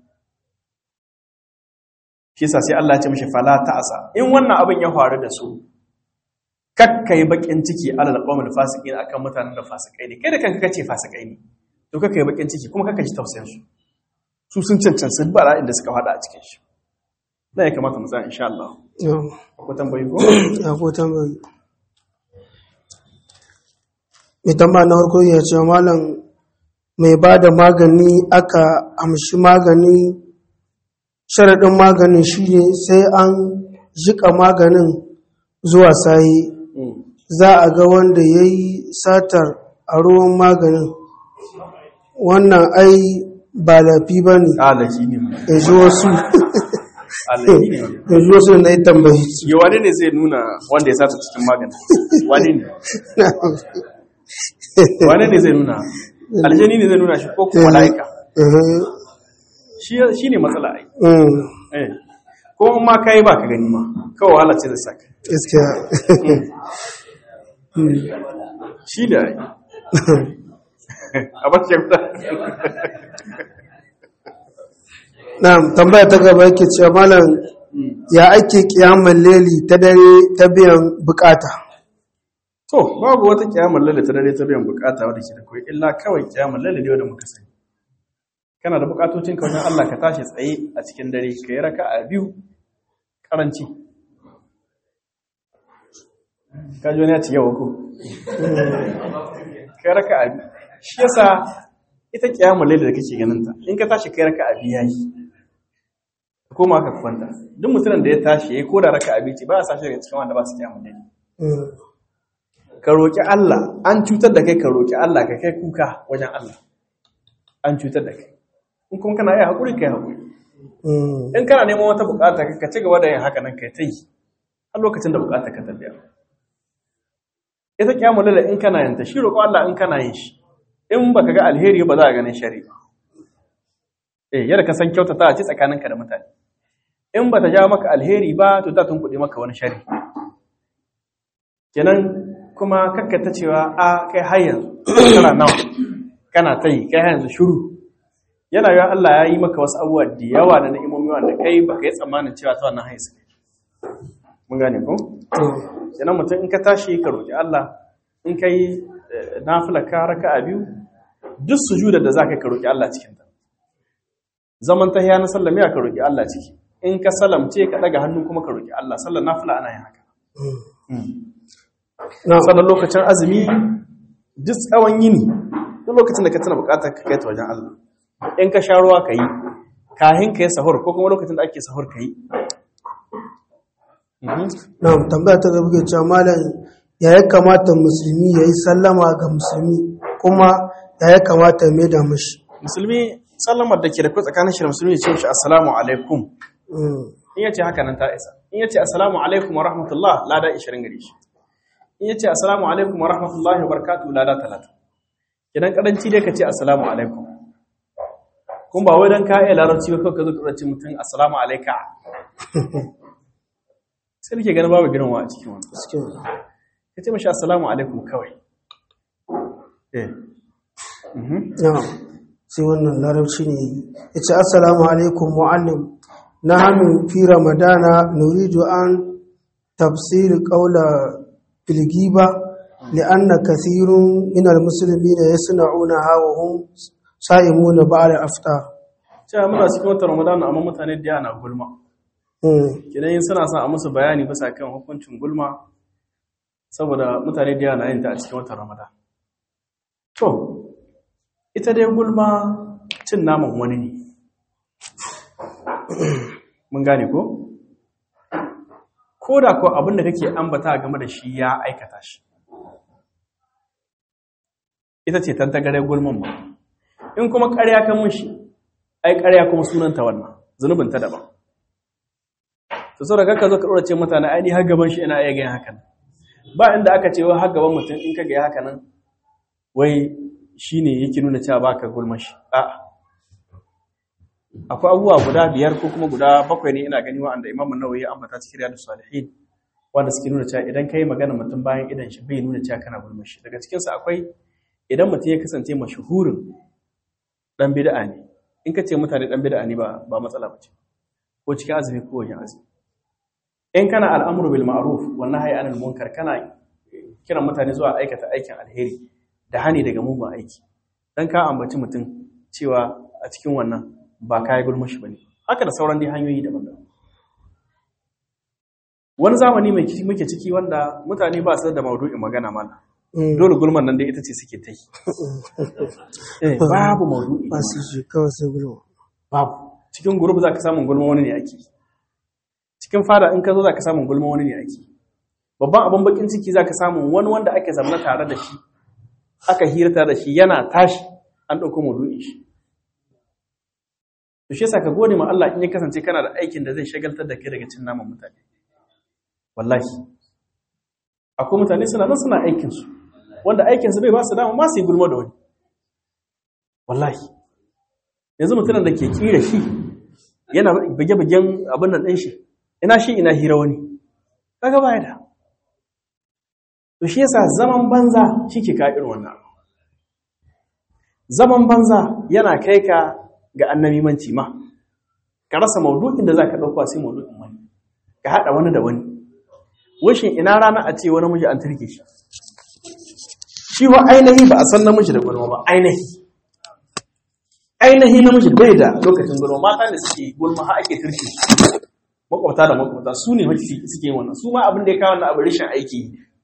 S1: shi sa sai Allah ya ce mishi fala ta'asa in wannan abin ya faru da su kakkai bakin ciki alal qawmil fasiqin akan mutanen da fasikai ne kai da kanka kace fasikai ne to kakkai bakin ciki kuma kakka ji tausayin su su sun cancanci bara inda suka fada a cikin shi na ya kamata mu tsaya insha Allah ko tambayi ko
S2: ya ko tambayi mai tambaya na farko ya ce malam mai ba da magani aka amshi magani sharaɗin maganin shi ne sai an jika maganin zuwa sayi za a ga wanda ya yi satar a ruwan maganin wannan ai ba lafi ba ne
S1: alaki ne
S2: ya ji wasu
S1: alaki ne
S2: ya ji wasu na yi tambayi
S1: ya wani ne zai nuna wanda ya sata cikin magani wani ne wani ne zai nuna aljani ne zai nuna shi ko kuma mala'ika shi ne matsala ai eh ko ma kai ba ka gani ma kawai wahala ce da saka
S2: gaskiya
S1: shi da ai a bakin
S2: na'am tambaya ta gaba yake cewa malam ya ake kiyaman leli ta dare ta biyan bukata
S1: to babu wata kiyamar lalle ta dare ta biyan bukata wadda ke da kawai illa kawai kiyamar lalle ne wadda muka sani kana da bukatocin ka wajen Allah ka tashi tsaye a cikin dare ka yi raka a biyu karanci ka ji wani ya ci yawa ko ka yi raka a biyu shi yasa ita kiyamar lalle da kake ganin ta in ka tashi ka yi raka a biyu yayi koma ka kwanta duk mutumin da ya tashi ya yi koda raka a biyu ba a sashi daga cikin wanda ba su kiyamar lalle ka roƙi Allah an cutar da kai ka roƙi Allah ka kai kuka wajen Allah an cutar da kai in kuma kana yi haƙuri ka yi haƙuri in kana neman wata buƙata ka ci gaba da yin haka nan kai ta yi har lokacin da buƙata ka tafiya ita kyamu lalla in kana yin ta shi roƙo Allah in kana yin shi in baka ga alheri ba za a ganin shari ba eh yadda ka san kyautata a ci tsakaninka da mutane in ba ta ja maka alheri ba to ta tunkuɗe maka wani shari kenan kuma kakkata cewa a kai har yanzu kana nawa kana ta yi kai har yanzu shuru yana yi Allah ya yi maka wasu abubuwa da yawa da na'imomi wanda kai ba ka yi tsammanin cewa ta wannan haisa mun gane ko kenan mutum in ka tashi ka roƙi Allah in ka yi nafila ka raka a biyu duk sujudar da za ka ka roƙi Allah cikin ta zaman tahiya na sallami ka roƙi Allah ciki in ka salamce ka daga hannu kuma ka roƙi Allah sallar nafila ana yin haka sannan lokacin azumi duk tsawon yini duk lokacin da ka tana bukatar ka kai ta wajen Allah in ka sha ruwa ka yi kahin ka yi sahur ko kuma lokacin da ake sahur ka yi
S2: na'am tambaya ta gaba ke cewa malam ya ya kamata musulmi ya yi sallama ga musulmi kuma ya ya kamata ya mai da mashi
S1: musulmi sallamar da ke da tsakanin shi da musulmi ya ce mishi assalamu alaikum in ya ce haka nan ta isa in ya ce assalamu alaikum wa rahmatullah lada 20 gare shi in yace assalamu alaikum wa rahmatullahi wa barakatuhu lada talata idan karanci dai ka ce assalamu alaikum kun ba wai dan ka iya larabci ba kawai ka zo ka ce mutum assalamu alaika sai nake ganin babu girma a cikin wannan ka ce mashi assalamu alaikum kawai eh
S2: sai wannan larabci ne ya ce assalamu alaikum mu'allim na hannu fi ramadana nuridu an tafsir ƙaula بالغيبة لأن كثير من المسلمين يصنعونها وهم صائمون بعد الأفطار
S1: cewa muna cikin watan ramadan amma mutane da yana gulma kidan yin suna son a musu bayani bisa kan hukuncin gulma saboda mutane da yana yin ta a cikin watan ramadan to ita dai gulma cin naman wani ne mun gane ko ko da ko abin da kake ambata game da shi ya aikata shi ita ce tantagare gulman ba in kuma ƙarya kan mushi ai ƙarya kuma sunanta wannan zunubin ta daban to so daga ka zo ka ce mutane ai ni har gaban shi ina iya ganin hakan ba inda aka ce wai har gaban mutum in ka ga haka nan wai shine yake nuna cewa baka gulman shi a'a akwai abubuwa guda biyar ko kuma guda bakwai ne ina gani wa'anda Imam Nawawi ya ambata cikin Riyadus Salihin wanda suke nuna cewa idan kai magana mutum bayan idan shi bai nuna cewa kana gulman shi daga cikin su akwai idan mutum ya kasance mashuhurin dan bid'a ne in ka ce mutane dan bid'a ne ba ba matsala bace ko cikin azumi ko wajen azumi in kana al'amru bil ma'ruf wa nahyi anil munkar kana kiran mutane zuwa aikata aikin alheri da hani daga mugun aiki dan ka ambaci mutum cewa a cikin wannan ba kai gulma shi bane haka da sauran dai hanyoyi daban-daban wani zamani mai muke ciki wanda mutane ba su da maudu'in magana mana dole gulman nan dai ita ce suke ta yi babu maudu'i
S2: ba su shi kawai sai gulma
S1: babu cikin gurub za ka samun gulma wani ne ake cikin fada in ka zo za ka samun gulma wani ne ake babban abin bakin ciki za ka samun wani wanda ake zamana tare da shi aka hirta da shi yana tashi an ɗauko maudu'in shi to shi yasa ka gode ma Allah in ya kasance kana da aikin da zai shagaltar da kai daga cin naman mutane wallahi akwai mutane suna nan suna aikin su wanda aikin su bai ba su dama ma su yi gulma da wani wallahi yanzu mutumin da ke kira shi yana bige-bigen abin nan ɗin shi ina shi ina hira wani kaga baya da to shi yasa zaman banza shi ke ka irin wannan zaman banza yana kai ka ga annabimanci ma ka rasa maudu'in da zaka dauka sai maudu'in wani ka hada wani da wani wishin ina rana a ce wani miji an turke shi shi wa ainihi ba a san namiji da gulma ba ainihi ainihi namiji bai da lokacin gulma mata ne suke gulma har ake turke shi makwabta da makwabta su ne mafi suke wannan su ma abin da ya kawo wannan abu rishin aiki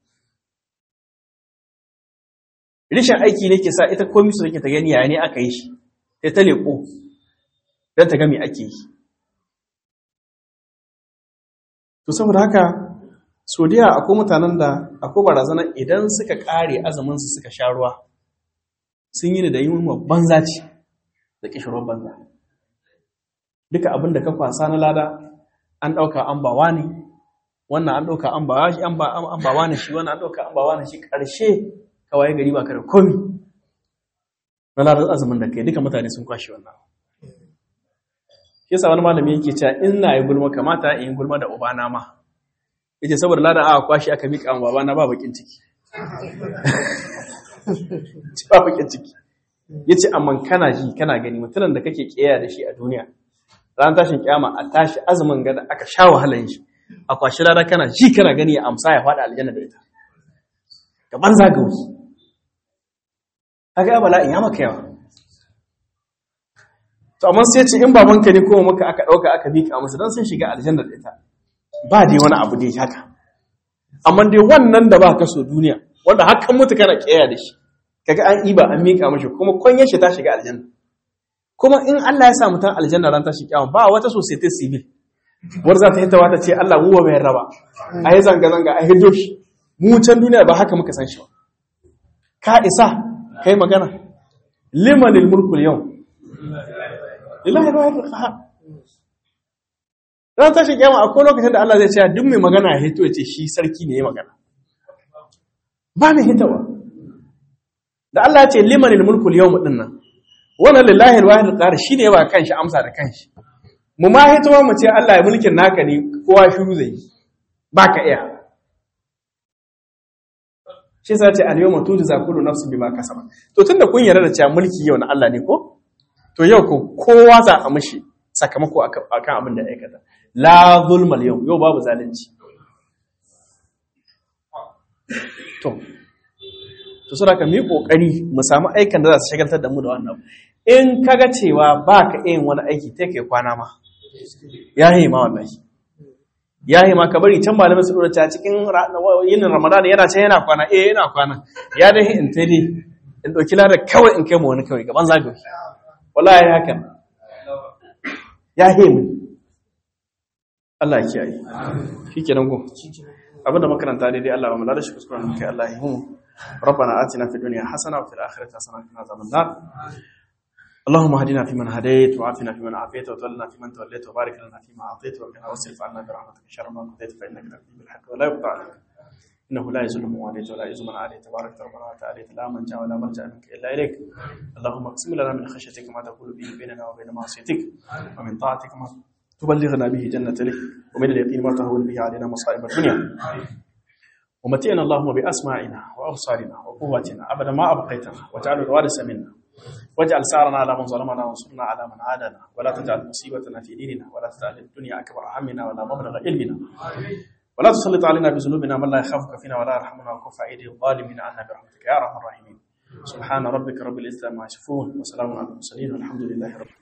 S1: rishin aiki ne ke sa ita komi su take ta gani yaya ne aka yi shi sai ta leƙo don ta gami ake yi to saboda haka sodiya akwai mutanen da akwai barazanar idan suka ƙare azuminsu suka sha ruwa sun yi da yi wa banza ce da ƙishirwar banza duka abin da ka kwasa na lada an ɗauka an bawa ne wannan an ɗauka an bawa shi an bawa ne shi wannan an ɗauka an bawa ne shi ƙarshe kawai gari ba ka da komi na ladar azumin da kai duka mutane sun kwashe wannan yasa wani malami yake cewa in na yi gulma kamata in yi gulma da ubana ma yace saboda ladar aka kwashe aka mika an babana ba bakin ciki ba bakin ciki yace amma kana ji kana gani mutumin da kake kiyaye da shi a duniya ran tashin kiyama a tashi azumin ga da aka sha wahalan shi a kwashi ladar kana ji kana gani ya amsa ya faɗa aljanna da ita gaban zagawi kaga bala'in ya maka yawa to amma sai ce in babanka ne ko maka aka dauka aka bika musu dan sun shiga aljanna da ita ba dai wani abu dai haka amma dai wannan da ba ka so duniya wanda hakan mutu kana kiyaye da shi kaga an iba an mika mashi kuma kwanyar shi ta shiga aljanna kuma in Allah ya sa mutan aljanna ran ta shiga ba wata society civil war za ta yi tawa ta ce Allah mu ba mai raba ayi zanga zanga a hirjo shi mu can duniya ba haka muka san shi ba ka isa kai magana limanil mulkul yau lillahi alwahid alqahar dan tashi kiyama akwai lokacin da Allah zai ce duk mai magana ya hito ya ce shi sarki ne ya magana ba mai hitawa da Allah ya ce limanil mulkul yawm din nan wannan lillahi alwahid alqahar shine ya ba kanshi amsa da kanshi mu ma hitowa mu ce Allah ya mulkin naka ne kowa shiru zai ba ka iya shi sa ce al-yawma tujza kullu nafsin bima kasabat to tunda kun yarda da cewa mulki yau na Allah ne ko to yau ko kowa za a mishi sakamako akan abin da aikata la zulma yau yau babu zalunci to to saboda ka mu kokari mu samu aikan da za su shagaltar da mu da wannan in kaga cewa ba ka yin wani aiki ta kai kwana ma ya yi ma wallahi ya yi ma ka bari can malamai su ta cikin yin ramadan yana can yana kwana eh yana kwana ya da in ta dai in ɗauki ladar kawai in kai ma wani kawai gaban zagaye wallahi hakan ya yi mu Allah ya kiyaye shi kenan ko abinda makaranta daidai Allah ba mu lada shi kuskuren kai Allah ya mu ربنا آتنا في الدنيا حسنة وفي الآخرة حسنة وقنا عذاب النار اللهم اهدنا فيمن هديت وعافنا فيمن عافيت وتولنا فيمن توليت وبارك لنا فيما أعطيت وقنا واصرف عنا برحمتك شر ما قضيت فإنك تقضي بالحق ولا يقطع عليك إنه لا يزل من واليت ولا يزل من عليت تبارك ربنا وتعالى لا من جاء ولا مرجع منك إلا إليك اللهم اقسم لنا من خشيتك ما تقول به بيننا وبين معصيتك ومن طاعتك ما تبلغنا به جنتك ومن اليقين ما تهون به علينا مصائب الدنيا ومتئنا اللهم بأسماعنا وأبصارنا وقواتنا أبدا ما أبقيتنا واجعل الوارث منا واجعل سعرنا على من ظلمنا وانصرنا على من عادنا ولا تجعل مصيبتنا في ديننا ولا تجعل الدنيا أكبر همنا ولا مبلغ علمنا ولا تسلط علينا بذنوبنا من لا يخافك فينا ولا يرحمنا وكف أيدي الظالمين عنا برحمتك يا أرحم الراحمين سبحان ربك رب العزة ما يصفون وسلام على المرسلين والحمد لله رب